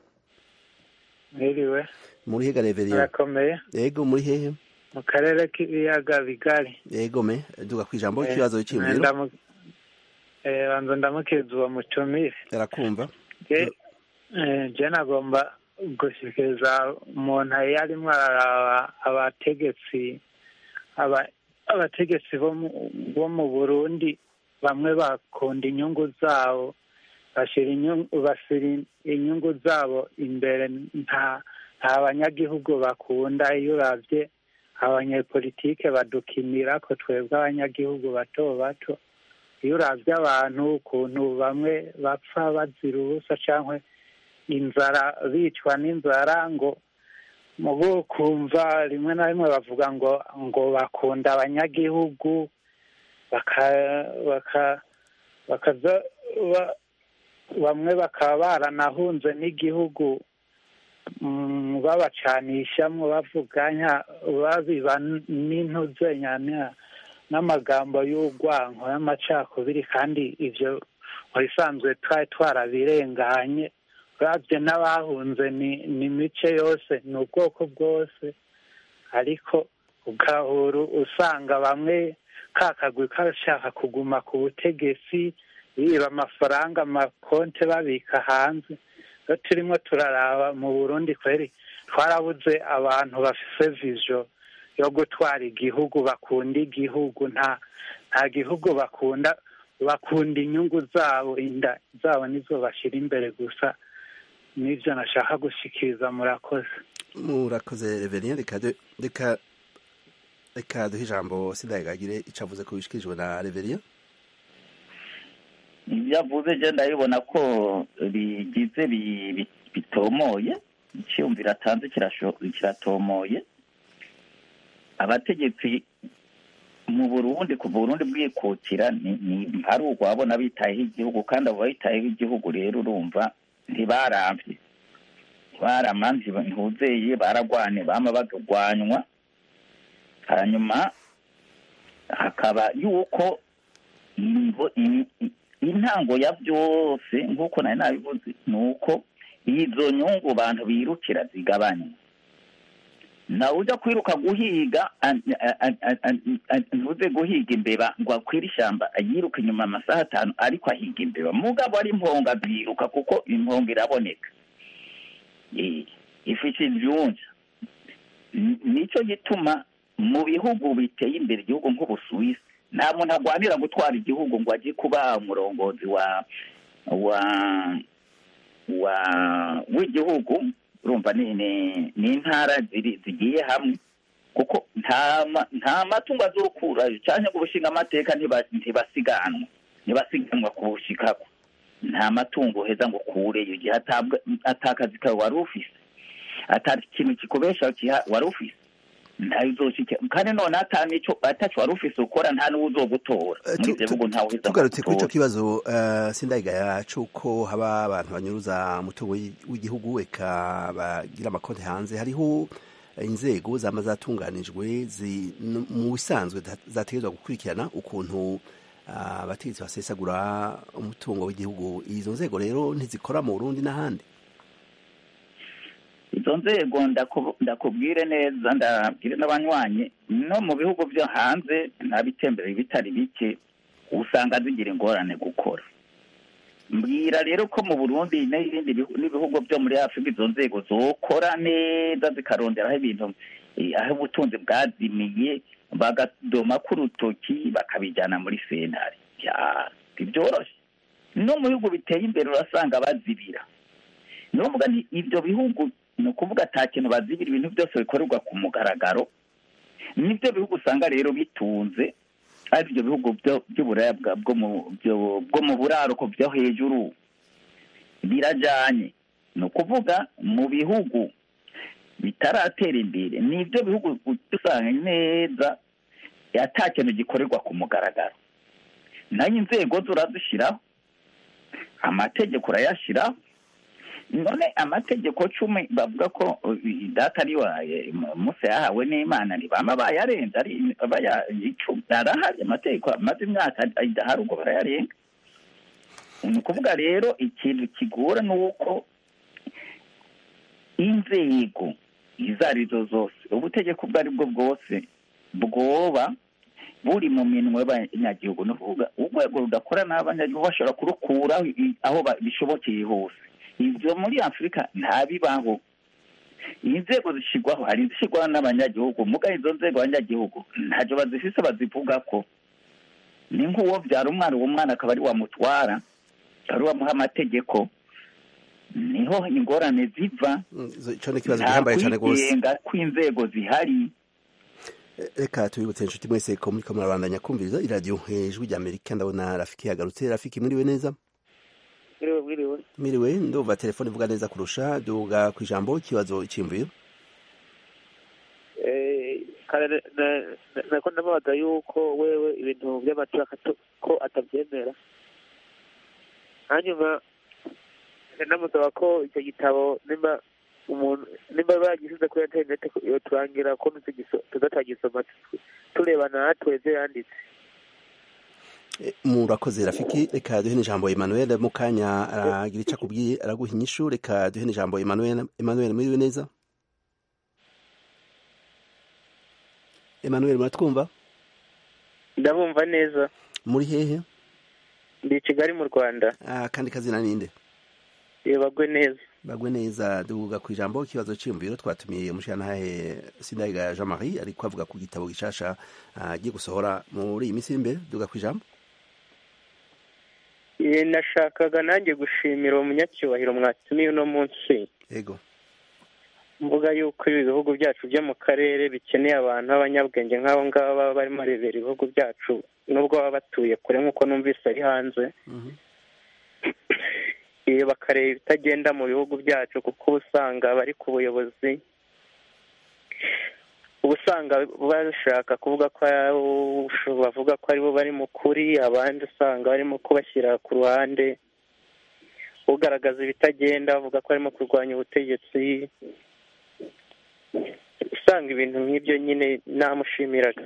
mwiriwe muri hega reverien murakomeye yego muri hehe mu karere k'ibiyaga bigari yego me duga ku ijambo Eh, ikibazo cy'imviro ndamu- eh, banza ndamukeza uwo mutumire arakumva Je- eh, je nagomba gushikiriza umuntu yarimo araraba abategetsi aba- abategetsi bo mu- bo mu burundi bamwe bakunda inyungu zabo bashira inyungu bashira inyungu zabo imbere nta nta banyagihugu bakunda iyo uravye abanyepolitike badukinira ko twebwe abanyagihugu bato bato iyo uravye abantu ukuntu bamwe bapfa bazira ubusa canke inzara bicwa n'inzara ngo mubo kumva rimwe na rimwe bavuga ngo ngo bakunda abanyagihugu baka baka bakaza ba- bamwe bakaba baranahunze n'igihugu mm, babacanishamwo bavuganya babiba n'intuzenya na- n'amagambo y'urwanko y'amacakubiri kandi ivyo mu bisanzwe twari twarabirenganye uravye n'abahunze ni ni imice yose ni ubwoko bwose ariko ugahura usanga bamwe kakagwi kashaka kuguma ku butegetsi biba amafaranga amakonte babika hanze iyo turimo turaraba mu burundi kweri twarabuze abantu bafise vision yo gutwara igihugu bakunda igihugu nta nta gihugu bakunda bakunda inyungu zabo inda zabo nizo bashyira imbere gusa n'ibyo nashaka gushikiriza murakoze murakoze reverien reka du- reka reka duhe ijambo sindayigagire ico avuze ko bishikirijwe na reverien ibyo avuze je ndabibona ko bigize bi- bi- bitomoye icyumviro atanze kirasho- kiratomoye abategetsi mu burundi kuva uburundi bwikukira ni ni- hari urwabona bitayeho igihugu kandi abo bayitayeho igihugu rero urumva ntibaramvye baramanzi ntuzeye baragwane bama bagagwanywa hanyuma hakaba yuko ingo- i- i- intango ya byose nk'uko nari nabivuze ni uko izo nyungu bantu birukira zigabanya nawe ujya kwiruka guhiga an- an- an- an- an- ntuze guhiga imbeba ngo akwire ishyamba yiruka inyuma amasaha atanu ariko ahiga imbeba mugabo ari imponga ziruka kuko imponga iraboneka Eh, ifite ibyunja N- nicyo gituma mu bihugu biteye imbere igihugu nk'ubusuwisi nta muntu arwanira gutwara igihugu ngo ajye kuba umurongozi wa wa wa w'igihugu urumva ni ni- ni intara ziri zigiye hamwe kuko nta ma- nta matungo azokura cyangwa ngo ubushinga amateka ntiba- ntibasiganwa ntibasiganwa kubushikako nta matungo uheza ngo ukureyo igihe atabwa atakazi kawe wari ufise atari ikintu kikubesha kiha- wari ufise ntayo uzoshika kandi none ata nico ataco wari ufise ukora nta n'uwo uzogutora Eh, muri tu- ivyo tu- bihugu ntawe uheza ngo tugarutse kuri ico agutore. kibazo eh, sindayigaya c'uko haba abantu banyuruza umutungo w'i- w'igihugu eka bagira amakonti hanze hariho inzego zama zatunganijwe zi- n- mu bisanzwe za- zategerezwa gukurikirana ukuntu ah, abategetsi basesagura umutungo w'igihugu izo nzego rero ntizikora mu burundi n'ahandi izo nzego ndaku- ndakubwire neza ndabwire n'abanywanyi no mu bihugu byo hanze n'abitemberera bitari bike usanga zigira ingorane gukora mbwira rero ko mu burundi n'ibindi bihu- n'ibihugu byo muri afurika izo nzego zokora neza zikaronderaho ibintu eh, aho ubutunzi bwazimiye bagadoma k'urutoki bakabijyana muri sentare Ya, ntibyoroshye no mu bihugu biteye imbere urasanga bazibira ni ukuvuga nti ibyo bihugu ni ukuvuga ata kintu bazibira ibintu byose bikorerwa ku mugaragaro nibyo bihugu usanga rero bitunze ari ibyo bihugu byo- by'uburaya bwa- bwo mu- byo- bwo mu buraruko byo hejuru birajyanye ni ukuvuga mu bihugu bitaratera imbere ni ibyo bihugu usanga neza ata kintu gikorerwa ku mugaragaro nayo inzego zo urazishyiraho amategeko urayashyiraho none amategeko cumi bavuga ko uh, data ari waye musa yahawe n'imana ntibama bayarenze ari baya icumi arahari amategeko amaze imyaka adahari ubwo barayarenga ni ukuvuga rero ikintu kigora ni uko inzego izo arizo zose ubutegeko ubwo ari bwo bwose bwoba buri mu minwe y'abanyagihugu ni ukuvuga urwego rudakora n'abanyagihugu bashobora kurukuraho i- aho ba- bishobokeye hose ibyo muri afurika ntabibaho inzego zishyirwaho hari izishyirwaho n'abanyagihugu muga izo nzego abanyagihugu ntacyo bazifise bazivuga ko ni nk'uwo byara umwana uwo mwana akaba ari wamutwara ari wamuha amategeko niho ingorane ziva Mm, izo- ico ni ikibazo nta gihambaye cane rwose kwigenga kw'inzego zihari reka tubibutse inshuti mwese ko muriko murabandanya kumviriza iradiyo ijwi rya amerika ndabona rafiki yagarutse rafiki mwiriwe neza bwiriwe bwiriwe miriwe ndumva telefone ivuga neza kurusha duga ku ijambo ikibazo iciyumviro kare na- na- nako ndamubaza yuko wewe ibintu by'amatora kato- ko atabyemera hanyuma ndamusaba ko icyo gitabo nimba umuntu nimba bagishyize kuri interineti yoturangira ko tugiso- tuzatagisoma tureba natwe ibyo yanditse Eh, murakoze rafiki reka duhe n'ijambo Emmanuel mu kanya aragira icyo akubwiye araguha inyishu reka duhe n'ijambo Emmanuel Emmanuel muriwe neza Emmanuel muratwumva ndabumva neza muri hehe ndi i kigali mu rwanda ah, kandi kazina ninde yebagwe neza bagwe neza duga ku ijambo ikibazo cyiyumviro twatumiye umushyiranahahe Sindayiga Jean Marie ariko avuga ku gitabo gishasha ah, agiye gusohora muri iyi minsi iri imbere duga ku ijambo Eh, nashakaga nanjye gushimira uwo munyacyubahiro mwatumiye uno munsi yego mvuga yuko ibi bihugu byacu byo mu karere bikeneye abantu b'abanyabwenge nk'abo ngabo baba barimo barebera ibihugu byacu nubwo baba batuye kure nk'uko numvise ari hanze Mhm. Eh, bakareba ibitagenda mu bihugu byacu kuko uba usanga bari ku buyobozi uba usanga bashaka kuvuga ko bavuga ko aribo bari mu kuri abandi usanga barimo kubashyira ku ruhande ugaragaza ibitagenda bavuga ko arimo kurwanya ubutegetsi usanga ibintu nk'ibyo nyine namushimiraga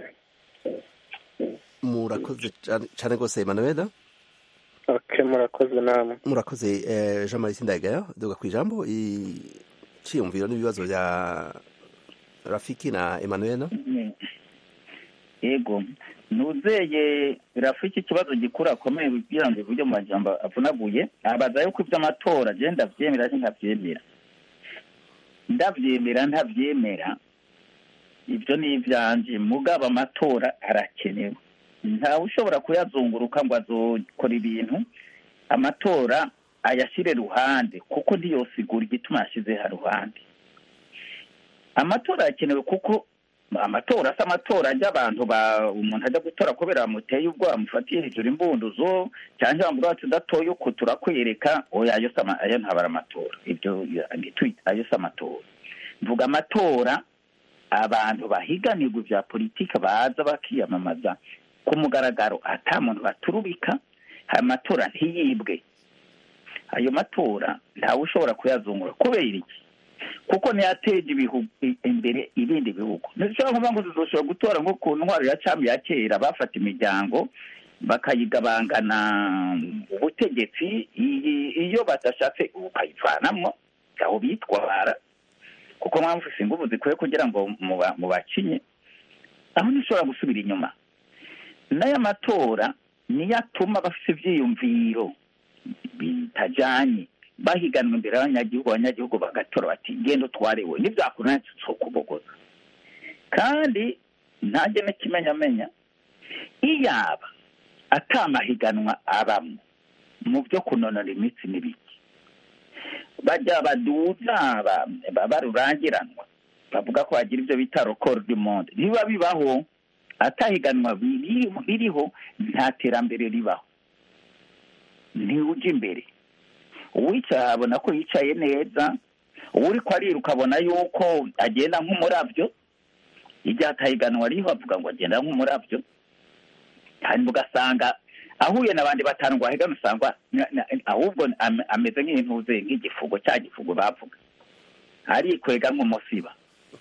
murakoze cane- cane rwose Emmanuel ok murakoze namwe murakoze eh, Jean Marie Sindayigaya duga ku ijambo iciyumviro n'ibibazo bya Rafiki na Emmanuel yego nuzeye rafiki ikibazo gikuru akomeye kugira ngo iburyo mu majambo avunaguye abaza yuko iby'amatora je ndavyemera canke ntavyemera ndavyemera ntavyemera ibyo ni ivyanje mugabo amatora arakenewe ntawe ushobora kuyazunguruka ngo azokora ibintu amatora ayashyire ruhande kuko ntiyosigura igituma yashyize ha ruhande amatora arakenewe kuko amatora si amatora ajya abantu ba umuntu ajya gutora kubera bamuteye ubwo bamufatiye hejuru imbunduzo cyangwa bamubwira bati udatoye uko turakwereka oya ayo si ama- ayo ntabara amatora ibyo ntitwite ayo si amatora mvuga amatora abantu bahiganirwa ibya politiki baza bakiyamamaza ku mugaragaro ata muntu baturubika aya matora ntiyibwe ayo matora ntawe ushobora kuyazungura kubera iki kuko ntiyateje ibihugu imbere ibindi bihugu ntishobora kuvuga ngo tuzoshobora gutora nko ku ntwaro ya cami ya kera bafata imiryango bakayigabangana ubutegetsi iyi- iyo badashatse ukayivanamwo aho bitwara kuko mwamufise inguvu zikwiye kugira ngo muba- mubacinye aho ntishobora gusubira inyuma n'aya matora niyo atuma bafite ivyiyumviro bitajanye bahiganwa imbere y'abanyagihugu abanyagihugu bagatora bati genda utwarewe nivyakunanira tuzokubogoza kandi ntajye n'ikimenyamenya iyaba atamahiganwa abamwo mu byo kunonora imitsi n'ibiki bajya baduza ba- ba- barurangiranwa bavuga ko bagira ibyo bita record du monde niba bibaho atahiganwa biri- biriho nta terambere ribaho ntiwujya imbere uwicaye abona ko yicaye neza uri ko ariruka abona yuko agenda nk'umurabyo igihe atahiganwa riho avuga ngo agenda nk'umurabyo hanyuma ugasanga ahuye n'abandi batanu ngo ahigana usanga na- na- ahubwo am- ameze nk'intuze nk'igifugo cya gifugo bavuga arikwega nk'umusiba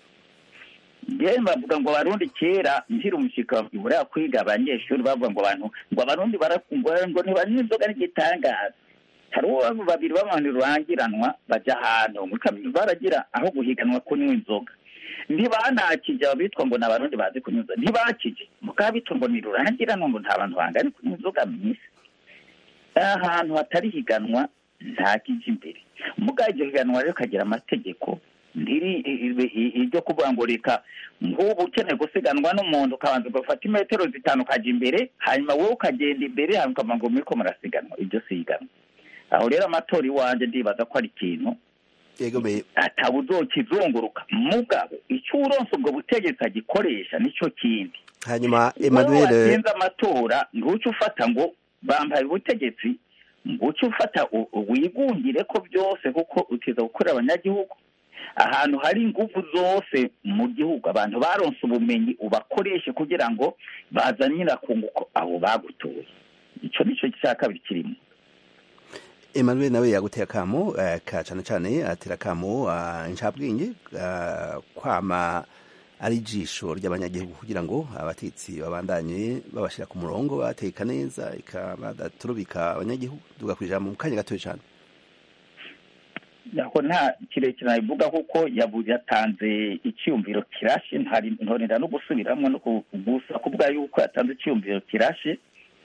yewe bavuga ngo abarundi kera nkiri umushyika ibura kwiga abanyeshuri bavuga ngo abantu ngo abarundi barakungwa ngo ntibanywa inzoga n'igitangaza hari uwo babiri b'abantu rurangiranwa bajya ahantu muri kaminuza baragira aho guhiganwa kunywa inzoga ntibanakije abitwa ngo ni abarundi bazi kunywa inzoga ntibakije mukaba bitwa ngo ni rurangiranwa ngo nta bantu bangana kunywa inzoga mu isi ahantu hatari higanwa nta kije imbere mugabo iryo higanwa rero kagira amategeko ntiri iryo kuvuga ngo reka nk'ubu ukeneye gusiganwa n'umuntu ukabanza ugafata imetero zitanu ukajya imbere hanyuma wowe ukagenda imbere hanyuma ukavuga ngo muriko murasiganwa ibyo si higanwa aho rero amatora iwanjye ndibaza ko ari ikintu yego me ataba uzokizunguruka mugabo icyo uronse ubwo butegetsi agikoresha nicyo kindi hanyuma wowe Emmanuel watsinze amatora nguce ufata ngo bambaye ubutegetsi nguce ufata u- u- wigungire ko byose kuko utiza gukorera abanyagihugu ahantu hari ingufu zose mu gihugu abantu baronse ubumenyi ubakoreshe kugira ngo bazanire akunguko abo bagutuye icyo nicyo cya kabiri kirimo Emmanuel nawe yaguteye akamo eh, ka cane cane atera akamo uh, incabwenge uh, kwama ari ijisho ry'abanyagihugu kugira ngo abatetsi babandanye babashira ku murongo bateka neza ikabadaturubika abanyagihugu duga kwijambo mu kanya gatoya cane aho nta kirekire nabivuga kuko yabu- yatanze icyumviro kirashe ntari ntorera no gusubiramo no ku- gusa kuvuga yuko yatanze icyumviro kirashe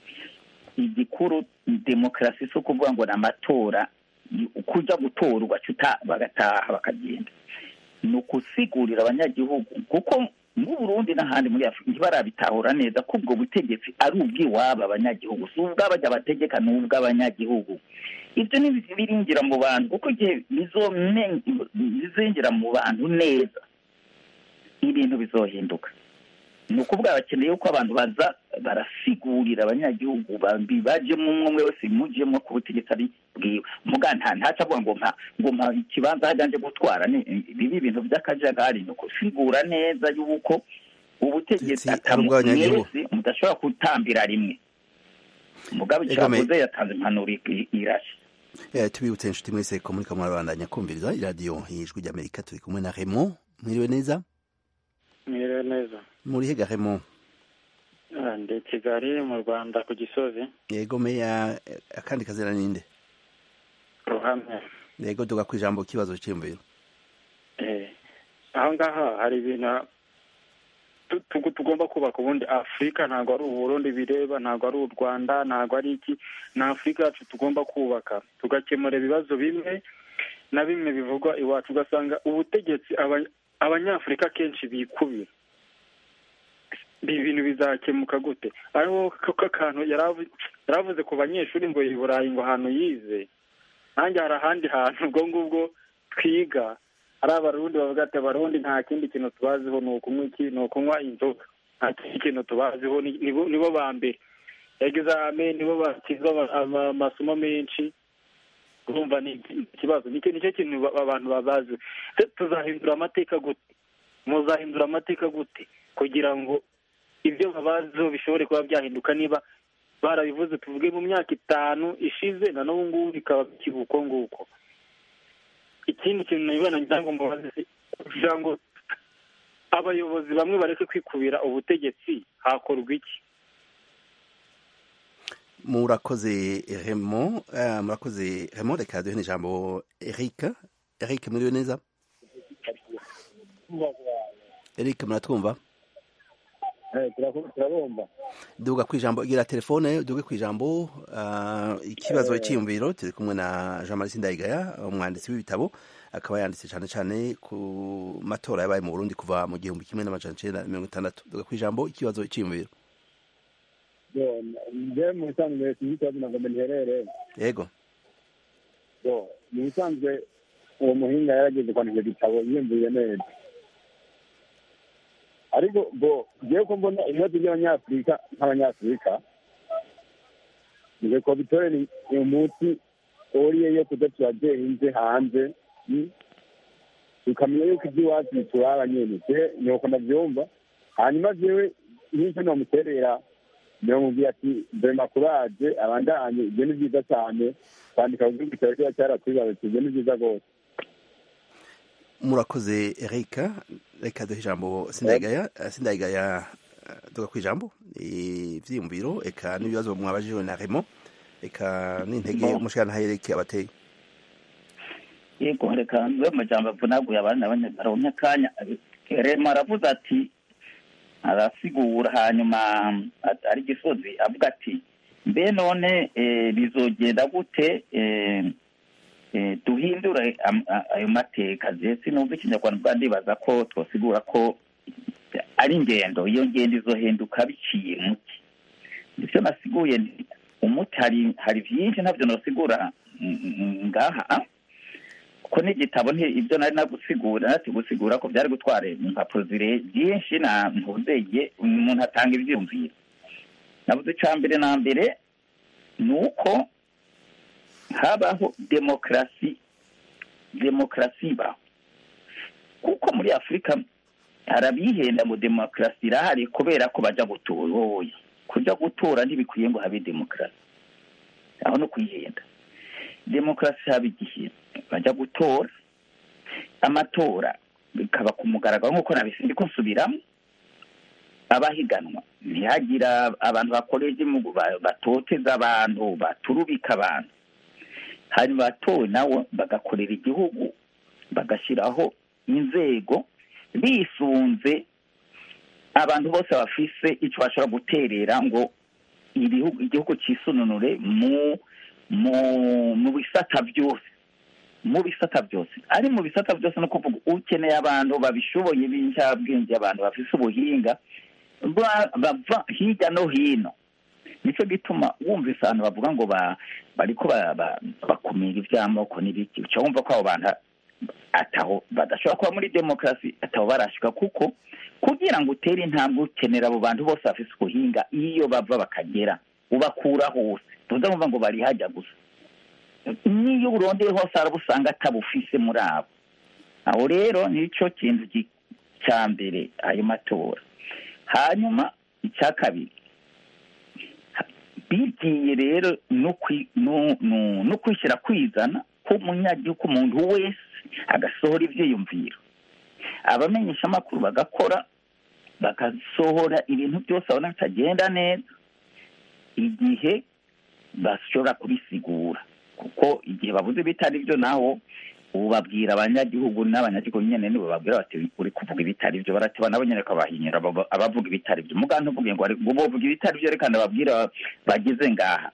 igikuru demokarasi si ukuvuga ngo ni amatora ni ukuja gutora ugaca uta- bagataha bakagenda ni ukusigurira abanyagihugu kuko mu Burundi n'ahandi muri Afurika ntibarabitahura neza ko ubwo butegetsi ari ubw'iwabo abanyagihugu si ubw'abajya bategeka ni ubw'abanyagihugu ibyo ni birinjira mu bantu kuko igihe bizome- bizinjira mu bantu neza ibintu bizohinduka ni ukuvuga bakeneye ko abantu baza barasigurira abanyagihugu bambi bajemo umwe umwe wese mujemo ku butegetsi ari bwiwe muga nta ntaca avuga ngo mpa ngo mpa ikibanza hajya gutwara ni bibi ibintu by'akajagari ni ukusigura neza yuko ubutegetsi Ubutegetsi ari ubw'abanyagihugu. mwese mudashobora gutambira rimwe mugabe icyo Egome. yavuze yatanze impanuro i- irashe Eh, tubibutse inshuti mwese ko muriko murabandanya kumviriza iradiyo y'ijwi ry'amerika turi kumwe na Raymond mwiriwe neza mwiriwe neza muri hega Raymond Ah, ndi kigali mu rwanda ku gisozi yego meya eh, akandi kazina ninde ruhamye yego duga kwijambo kibazo cy'imviro Eh, aho ngaho hari ibintu tu- tu- tugomba kubaka ubundi afurika ntabwo ari uburundi bireba ntabwo ari u rwanda ntabwo ari iki ni afurika yacu tugomba kubaka tugakemura ibibazo bimwe na bimwe bivugwa iwacu ugasanga ubutegetsi aba- abanyafurika kenshi bikubira ibi bintu bizakemuka gute ariho ko akantu yaravu- yaravuze ku banyeshuri ngo i burayi ngo ahantu yize nanjye hari ahandi hantu ubwo ngubwo twiga ari abarundi bavuga ati abarundi nta kindi kintu tubaziho ni ukunywa iki ni ukunywa inzoga nta kindi kintu tubaziho ni- nibo nibo ba mbere egizame nibo bakiza ama- ama- amasomo menshi urumva ni ikibazo nicyo nicyo kintu ba- abantu babazi Se tuzahindura amateka gute muzahindura amateka gute kugira ngo ibyo babaziho bishobore kuba byahinduka niba barabivuze tuvuge mu myaka itanu ishize na n'ubu ngubu bikaba bikiba uko nguko ikindi kintu nabibona ngira ngo mubaze se, kugira ngo abayobozi bamwe bareke kwikubira ubutegetsi hakorwa iki murakoze Raymond eh, murakoze Raymond reka duhe n'ijambo Eric Eric muriwe neza Eric muratwumva turabumva duga kwijambo gira telefone duge kwijambo uh, ikibazo cyiyumviro turi kumwe na Jean Marie Sindayigaya umwanditsi w'ibitabo akaba yanditse cyane cyane ku matora yabaye mu Burundi kuva mu gihumbi kimwe n'amajana icenda na mirongo itandatu duga kwijambo ikibazo cyiyumviro njyewe mu bisanzwe sinzi ikibazo ntabwo mbiherereye yego mu bisanzwe uwo muhinga yarageze kwandika icyo gitabo yiyumviye neza ariko bo ngewe ko mbona ibibazo by'abanyafurika nk'abanyafurika nge ko bitorera umunsi uriye yo kuza turagenze hanze mm, tukamenya yuko iby'iwacu bituraba nyene je nuko ndavyumva hanyuma jewe nk'icyo nomuterera ndamubwira ati dore makuraje abandanye ibyo ni byiza cyane kwandika ku gihugu cyawe kiba cyaratwibarutse ibyo ni byiza rwose murakoze Eric reka duhe ijambo Sindayigaya Eh, Sindayigaya eh, duga kwijambo ivyiyumviro eka n'ibibazo mwabajijwe na Raymond eka n'intege umushikana Eric abateye yego reka nze mu jambo avunaguye abandi abanyabaronke akanya rema aravuze ati arasigura hanyuma at- ari gisozi avuga ati mbe none eh, bizogenda gute eh, eh, duhindure am- a- ayo mateka je sinumva ikinyarwanda bwa ndibaza ko twosigura ko ari ingendo iyo ngendo izohinduka biciye muki ivyo nasiguye nti umuti hari hari vyinshi ntabyo nosigura mm, mm, ngaha ko n'igitabo nti ibyo nari nagusigura nati gusigura ko byari gutwara impapuro zire byinshi na ntuzeye umuntu atanga ibyiyumviro navuze icya mbere na mbere ni uko habaho demokarasi demokarasi ibaho kuko muri afurika harabihenda ngo demokarasi irahari kubera ko bajya gutora oya kujya gutora ntibikwiye ngo habe demokarasi aho no kwihenda demokarasi haba igihe bajya gutora amatora bikaba ku mugaragaro nk'uko nabisindi ko nsubiramo abahiganwa ntihagira abantu bakorera igihugu ba- batoteza abantu baturubika abantu hanyuma batowe nabo bagakorera igihugu bagashyiraho inzego bisunze abantu bose bafise icyo bashobora guterera ngo ibihugu igihugu cyisununure mu mu mu bisata byose mu bisata byose ari mu bisata byose no kuvuga ukeneye abantu babishoboye b'incabwenge abantu bafise ubuhinga ba- bava hirya no hino nicyo gituma wumvise abantu bavuga ngo ba bariko ba- ba- bakumira iby'amoko n'ibiki uca wumva ko abo bantu ataho badashobora kuba muri demokarasi ataho barashika kuko kugira ngo utere intambwe ukenera abo bantu bose bafise ubuhinga iyo bava bakagera ubakura hose tuza kumva ngo bari hajya gusa n'iyo urondeye hose haraba usanga atabufise muri abo aho rero nicyo kintu gi- cya mbere ayo matora hanyuma icya kabiri bigiye rero no kwi- no- no- no kwishyira kwizana k'umunyagihugu umuntu wese agasohora ibyiyumviro abamenyeshamakuru bagakora bagasohora ibintu byose babona bitagenda neza igihe bashobora kubisigura kuko igihe bavuze bitari byo naho ubu babwira abanyagihugu n'abanyagihugu nyine nibo babwira bati uri kuvuga ibitari byo baratiba nabo nyine kabahinyura aba- abavuga ibitari byo muganga ntuvuge ngo ngo bavuga ibitari byo reka ndababwira bageze ngaha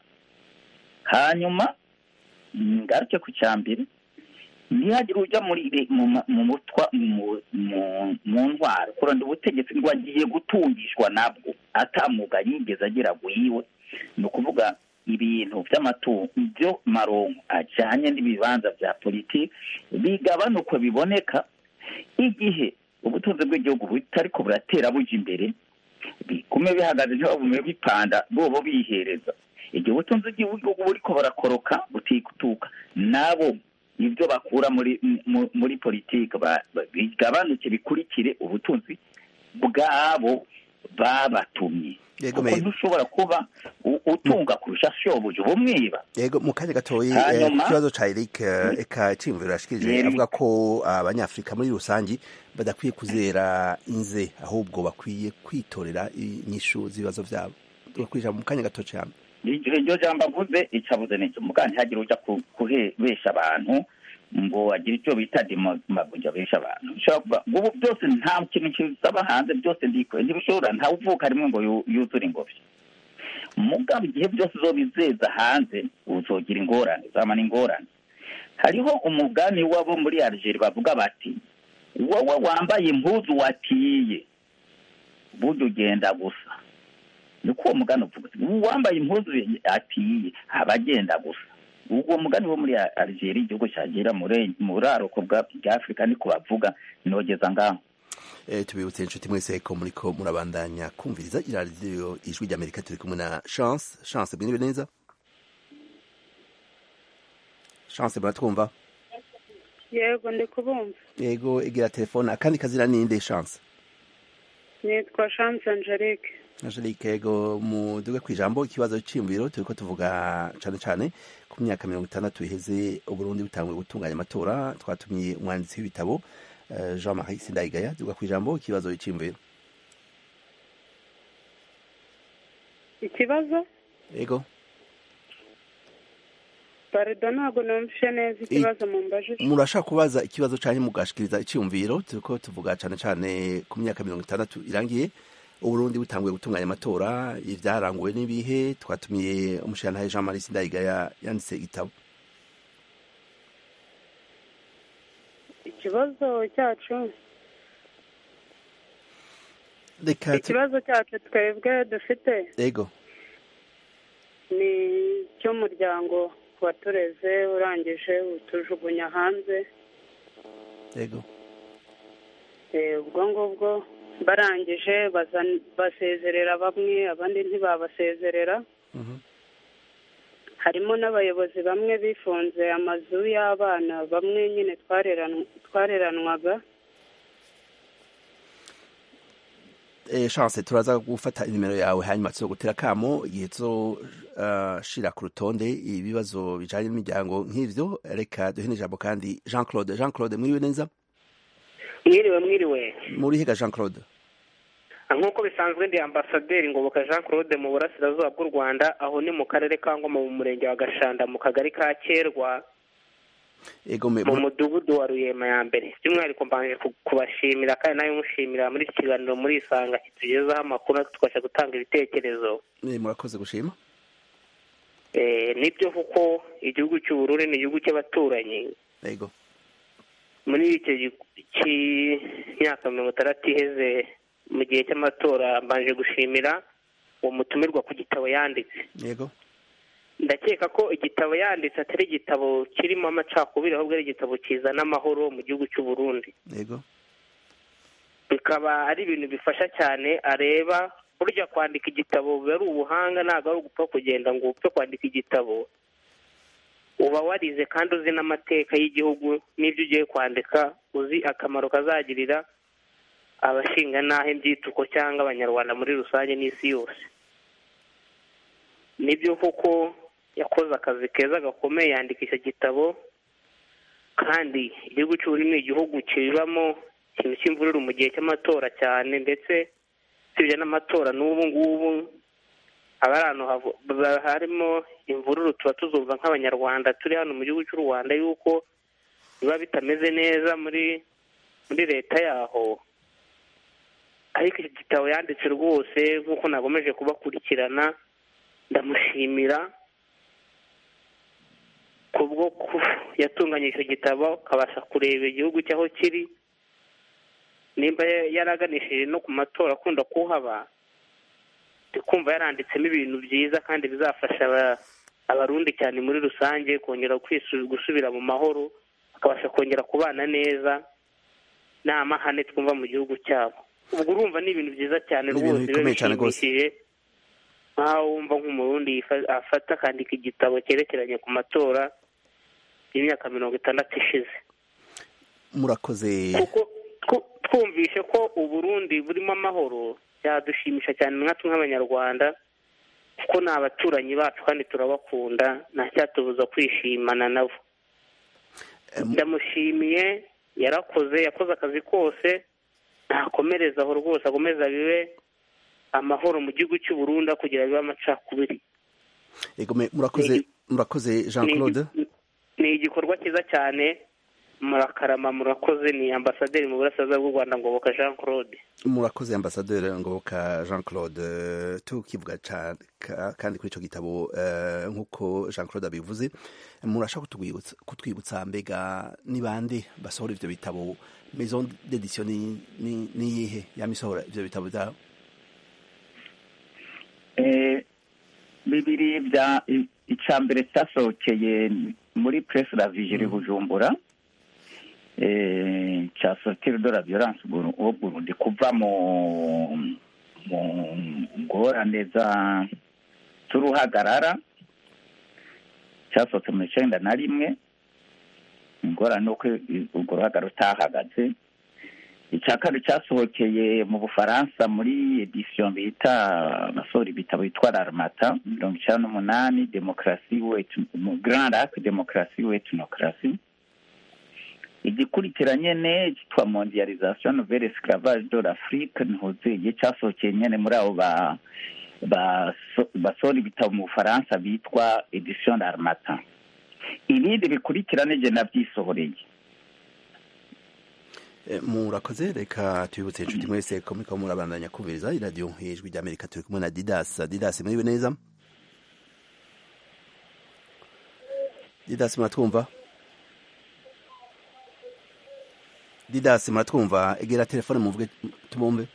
hanyuma ngaruke ku cya mbere ntihagire ujya muri re- mu ma- mu mutwa mu mu- mu ntwaro kuranda ubutegetsi ngo agiye gutungishwa nabwo atamuga yigeze agira wiwe ni ukuvuga ibintu by'amatungo byo maronko ajyanye n'ibibanza bya politiki bigabanuka biboneka igihe ubutunzi bw'igihugu butariko buratera buja imbere bigume bihagaze ntibabume bipanda bobo bihereza igihe ubutunzi bw'igihugu buriko burakoroka butikutuka nabo ibyo bakura muri mu- muri politiki ba- ba- bigabanuke bikurikire ubutunzi bwabo babatumye Yego, kuko me- ntushobora kuba u- utunga kurusha shobuja ubumwiba yego mu kanya gatoyi eh, Hanyuma- ku kibazo ca Eric eh, eka iciyumviro yashikirije Yeri. avuga ko abanyafrika muri rusangi badakwiye kuzera inze ahubwo bakwiye kwitorera inyishu z'ibibazo vyabo tugakwija mu kanya gato cyane iryo iryo jambo avuze icavuze n'icyo muganga ntihagire uja ku- kuhebesha abantu ngo agire icyo bita demagogi abesha abantu Bishobora kuba- ubu byose nta kintu kisaba hanze byose ndikore ntibishobora ntawe uvuka rimwe ngo yu- yuzure ingobyi mugabo igihe byose uzobizeza hanze uzogira ingorane uzamana ingorane hariho umugani wabo muri Algeria bavuga bati wowe wambaye impuzu watiye burya ugenda gusa niko uwo mugani uvuga uti uwambaye impuzu atiye aba agenda gusa uwo mugani wo muri Algeria igihugu cyagera muri muri aroko bwa bwa Afurika niko bavuga nogeza ngaho Eh, tubibutse inshuti mwese ko muriko murabandanya kumviriza iradiyo ijwi ry'amerika turi kumwe na chance chance mwiriwe neza chance muratwumva yego ndi kubumva yego egera telefone akandi kazina ninde chance nitwa chance angelique angelique yego muduge ku ijambo ikibazo cyiyumviro turiko tuvuga cane cane ku myaka mirongo itandatu iheze uburundi butanguye gutunganya amatora twatumiye umwanditsi w'ibitabo eh, jean marie sindayigaya duga ku ijambo ikibazo cyiyumviro ikibazo yego parido ntabwo numvishe neza ikibazo mumbajije murashaka kubaza ikibazo canke mugashikiriza iciyumviro turiko tuvuga cane cane ku myaka mirongo itandatu irangiye uburundi butanguye gutunganya amatora ivyaranguwe n'ibihe twatumiye umushirantahe jean marie sindayigaya yanditse igitabo ikibazo cyacu reka tu- ikibazo cyacu twebwe dufite yego ni icy'umuryango watureze urangije utujugunya hanze yego Eh, ubwo ngubwo barangije bazan- basezerera bamwe abandi ntibabasezerera Mhm. harimo n'abayobozi bamwe bifunze amazu y'abana bamwe nyine twareran- twareranwaga eh, chance turaza gufata inimero yawe hanyuma tuzogutera kamo igihe tuzoshira ku rutonde ibibazo bijanye n'imiryango nk'ivyo reka duhe n'ijambo kandi jean claude jean claude mwiriwe neza mwiriwe mwiriwe muri higa jean claude nk'uko bisanzwe ndi ambasaderi ngoboka jean claude mu burasirazuba bw'u rwanda aho ni mu karere ka ngoma mu murenge wa gashanda mu kagari ka kerwa ego me mu mudugudu wa ruyema ya mbere by'umwihariko mbanje ku- kubashimira kandi nawe mushimira muri iki kiganiro muri isanga kitugezaho amakuru natwe tukabasha gutanga ibitekerezo eh, murakoze gushima Eh, nibyo kuko igihugu cy'ubururu ni igihugu cy'abaturanyi ego muri icyo gi- cy'imyaka mirongo itandatu iheze mu gihe cy'amatora mbanje gushimira uwo mutumirwa ku gitabo yanditse yego ndakeka ko igitabo yanditse atari igitabo kirimo amacakubiri ahubwo ari igitabo kizana amahoro mu gihugu cy'u Burundi yego bikaba ari ibintu bifasha cyane areba burya kwandika igitabo biba ari ubuhanga ntabwo ari ugupfa kugenda ngo upfe kwandika igitabo uba warize kandi uzi n'amateka y'igihugu n'ibyo ugiye kwandika uzi akamaro kazagirira abashinga n'aho ibyituko cyangwa abanyarwanda muri rusange n'isi yose nibyo koko yakoze akazi keza gakomeye yandika icyo gitabo kandi igihugu cy'uburundi ni igihugu kibamo ikintu cy'imvururu mu gihe cy'amatora cyane ndetse usibye n'amatora n'ubu ngubu aba ari ahantu havu- ba- harimo imvururu tuba tuzumva nk'abanyarwanda turi hano mu gihugu cy'u rwanda yuko biba bitameze neza muri muri leta yaho ariko iki gitabo yanditse rwose nk'uko nagomeje kubakurikirana ndamushimira kubwo ku- yatunganyije icyo gitabo akabasha kureba igihugu cy'aho kiri nimba yaraganishije no ku matora akunda kuhaba ndi kumva yaranditsemo ibintu byiza kandi bizafasha aba- abarundi cyane muri rusange kongera kwisu- gusubira mu mahoro bakabasha kongera kubana neza nta mahane twumva mu gihugu cyabo ubwo urumva ni ibintu byiza cyane Ni ibintu rwose biba bikomeye cyane rwose. bishimishije nk'aho wumva nk'umurundi yifa- afata akandika igitabo cyerekeranye ku matora y'imyaka mirongo itandatu ishize murakoze kuko twu- twumvishe ko uburundi burimo amahoro byadushimisha cyane natwe nk'abanyarwanda kuko ni abaturanyi bacu kandi turabakunda nta cyatubuza kwishimana nabo ndamushimiye yarakoze yakoze akazi kose ntakomereza aho rwose akomeza bibe amahoro mu gihugu cy'u Burundi aho kugira bibe amacakubiri ego me murakoze murakoze jean Ni- claude ni igikorwa cyiza cyane murakarama murakoze ni ambasaderi mu burasirazuba bw'u rwanda ngoboka jean claude murakoze ambasaderi ngoboka jean claude eh, tukivuga ca- ka- kandi kuri ico gitabo eh, nk'uko jean claude abivuze murashaka kutwibutsa kutwibutsa mbega ni bande basohora ivyo bitabo maison d'édition ni ni ni yihe yamisohora ivyo bitabo vyabo Eh, bibiri bya i- ica mbere cyasohokeye muri press la vigile bujumbura eh, cya sortir de la violence Buru- au burundi kuva mu mu ngorane za z'uruhagarara cyasohotse mu icenda na rimwe ingorane uko urwo ruhagarara utahagaze icya kabiri cyasohokeye mu bufaransa muri edisiyo bita basohora ibitabo bitwa raramata mirongo icyenda n'umunani demokarasi wetu mu grand lac demokarasi wetunokrasi igikurikira nyene cyitwa mondialisation nouvelle esclavage de l'afrique ntuzeye cyasohokeye nyene muri abo ba baso- basohora ibitabo mu bufaransa bitwa edition d'armata ibindi bikurikira nije navyisohoreye Eh, murakoze reka tubibutse inshuti mwese ko muriko murabandanya kumviriza iradiyo ijwi ry'amerika turi kumwe na didas didas muriwe neza didas muratwumva didas muratwumva egera telefone muvuge tubumve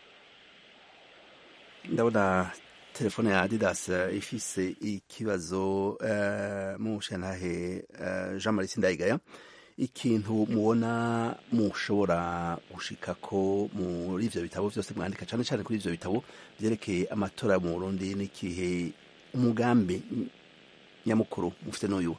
ndabona telefone ya didas eh, ifise ikibazo uh, mushantahe uh, jean marie sindayigaya ikintu mubona mushobora gushikako muri ivyo bitabo vyose mwandika cane cane kuri ivyo bitabo vyerekeye amatora mu Burundi n'ikihe umugambi nyamukuru mufite n'uyu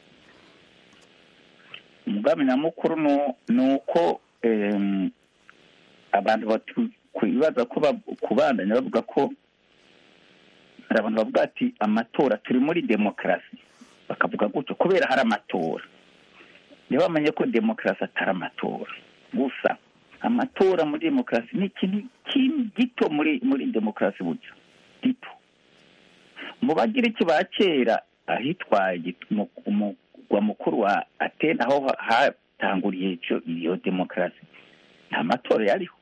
umugambi nyamukuru nu- ni uko em, abantu batu- kwibaza ko kubandanya bavuga ko hari abantu bavuga ati amatora turi muri demokarasi bakavuga gutyo kubera hari amatora niba bamenye ko demokarasi atari amatora gusa amatora muri demokarasi ni ikintu gito muri muri demokarasi burya gito mu bagira iki ba kera ahitwaye umugwa mukuru wa atene aho hatanguriye iyo demokarasi nta matora yariho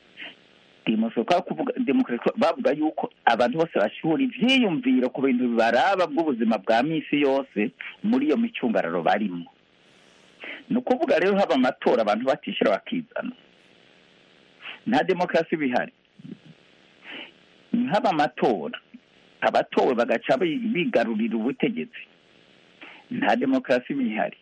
demokarasi bavuga yuko abantu bose bashyura ibyiyumviro ku bintu bibaraba bw'ubuzima bwa minsi yose muri iyo micungararo barimo ni ukuvuga rero haba amatora abantu batishyura bakizana nta demokarasi bihari haba amatora abatowe bagaca bigarurira ubutegetsi nta demokarasi bihari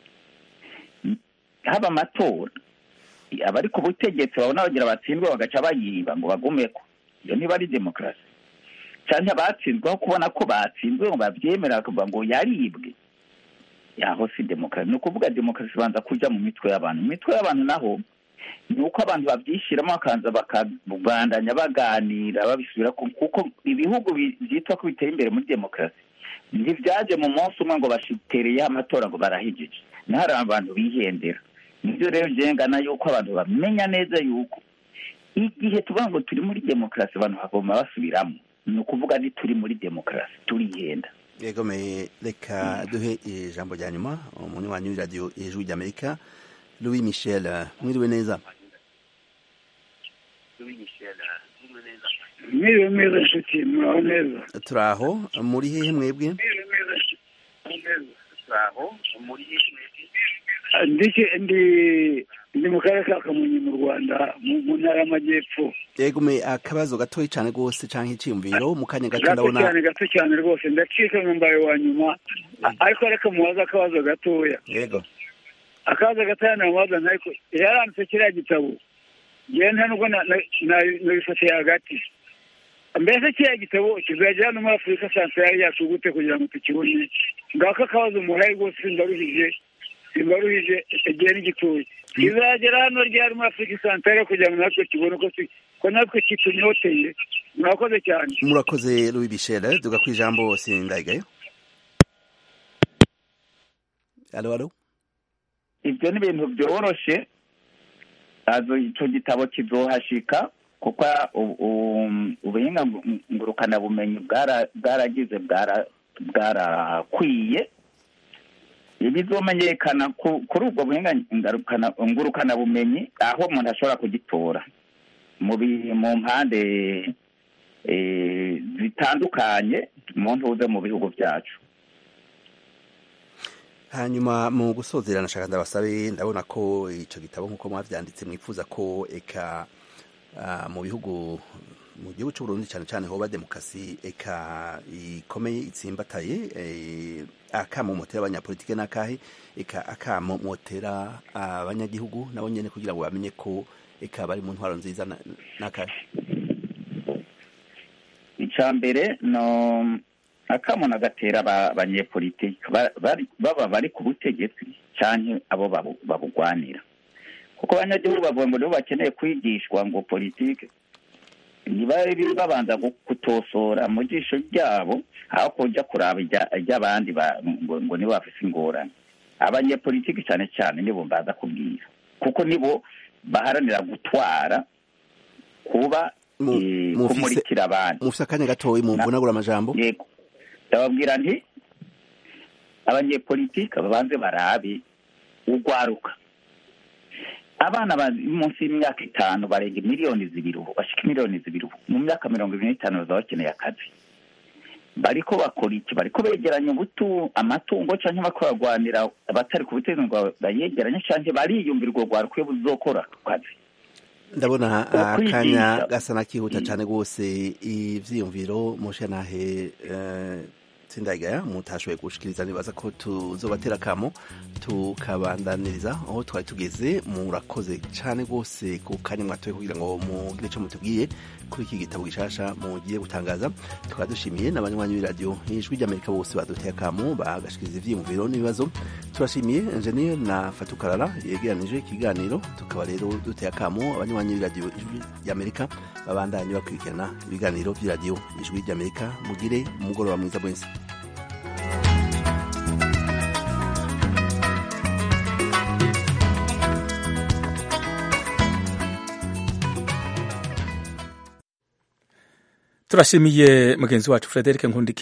haba amatora abari ku butegetsi babona bagira batsindwe bagaca bayiba ngo bagumeko iyo niba ari demokarasi cyane abatsinzwe aho kubona ko batsinzwe ngo babyemera bakavuga ngo yaribwe yaho si demokarasi ni ukuvuga demokarasi ibanza kujya mu mitwe y'abantu mu mitwe y'abantu naho ni uko abantu babyishyiramo bakaza bakabandanya baganira babisubira kuko ibihugu byitwa ko biteye imbere muri demokarasi ntibyaje mu munsi umwe ngo bashitereyeho amatora ngo barahigeje naho hari abantu bihendera nibyo rero ngengana yuko abantu bamenya neza yuko igihe tuvuga ngo turi muri demokarasi abantu bagomba basubiramo ni ukuvuga ni turi muri demokarasi turihenda yegomeye reka duhe ijambo rya nyuma umunywanyi w'iradiyo ijwi ry'amerika louis michel mwiriwe neza mwiriwe neza nshuti muraho neza turaho muri hehe mwebwe ndi ndi mu karere ka kamonyi mu rwanda mu ntara y'amajyepfo yegume akabazo gatoya cyane rwose cyangwa icyiyumviro mu kanya gato gato ndabona cyane gato cyane rwose ndacika nkumbaye wa nyuma ariko reka mubaze akabazo gatoya yego akabazo gatoya namubaza ariko yaranditse kiriya gitabo ngewe nta nubwo nabifatiye hagati mbese kiriya gitabo kizajya hano muri afurika santarari yacu gute kugira ngo tukibone ngako akabazo muhaye rwose simbaruhije simbaruhije igihe n'igituye kizagera hano ryari muri afurika santarari kugira ngo natwe tubone ko natwe kitunyoteye murakoze cyane murakoze louis michel duga ku ijambo sindayigayo alo alo ibyo ni ibintu byoroshe icyo gitabo kizohashika kuko ubuhinga ngurukanabumenyi bwaragize bwarakwiye bizomenyekana kuri ubwo buhinga ngurukanabumenyi aho umuntu ashobora kugitora mu mpande zitandukanye mu ntuze mu bihugu byacu hanyuma mu gusozera nashaka ndabasabe ndabona ko icyo gitabo nk'uko mwabyanditse mwifuza ko eka mu bihugu mu gihugu cy'u Burundi cyane cyane hoba demokarasi eka ikomeye itsimbataye akamo motera abanyapolitike n'akahe eka akamo motera abanyagihugu nabo nyine kugira ngo bamenye ko eka bari mu ntwaro nziza n'akahe icya mbere no akamo nagatera abanyepolitiki baba bari ku butegetsi cyangwa abo babugwanira kuko abanyagihugu bavuga ngo nibo bakeneye kwigishwa ngo politiki ntibari babanza gutosora mu jisho ryabo aho kujya kuraba iry'abandi ngo nibo bafite ingorane abanyepolitiki cyane cyane nibo mbaza kubwira kuko nibo baharanira gutwara kuba kumurikira abandi mufite akanya gatoya mu mvunagura amajambo yego ndababwira nti abanyepolitiki babanze barabe ugwaruka abana bari munsi y'imyaka itanu barenga miliyoni zibiri ubu bashika miliyoni zibiri ubu mu myaka mirongo ibiri n'itanu bazaba bakeneye akazi bariko bakora iki bariko begeranya ubutu amatungo canke bariko bagwanira abatari ku butegetsi ngo bayegeranye canke bariyumvira urwo rwaruka iyo buzokora ako kazi ndabona akanya gasa nakihuta cyane rwose ivyiyumviro mushanahe sindagaya mutashoboye gushikiriza nibaza ko tuzobatera kamo tukabandaniriza aho twari tugeze murakoze cyane rwose ku kanya mwatoye kugira ngo mugire icyo mutubwiye kuri iki gitabo gishasha mugiye gutangaza tukaba dushimiye n'abanywanyi b'iradiyo ijwi ry'amerika bose baduteye akamo bagashikiriza ivyiyumviro n'ibibazo turashimiye enjeniyeri na fatukarara yegeranije ikiganiro tukaba rero duteye akamo abanywanyi b'iradiyo ijwi ry'amerika babandanye bakurikirana ibiganiro by'iradiyo ijwi ry'amerika mugire umugoroba mwiza mwese turashimiye mugenzi wacu frederic nkundiki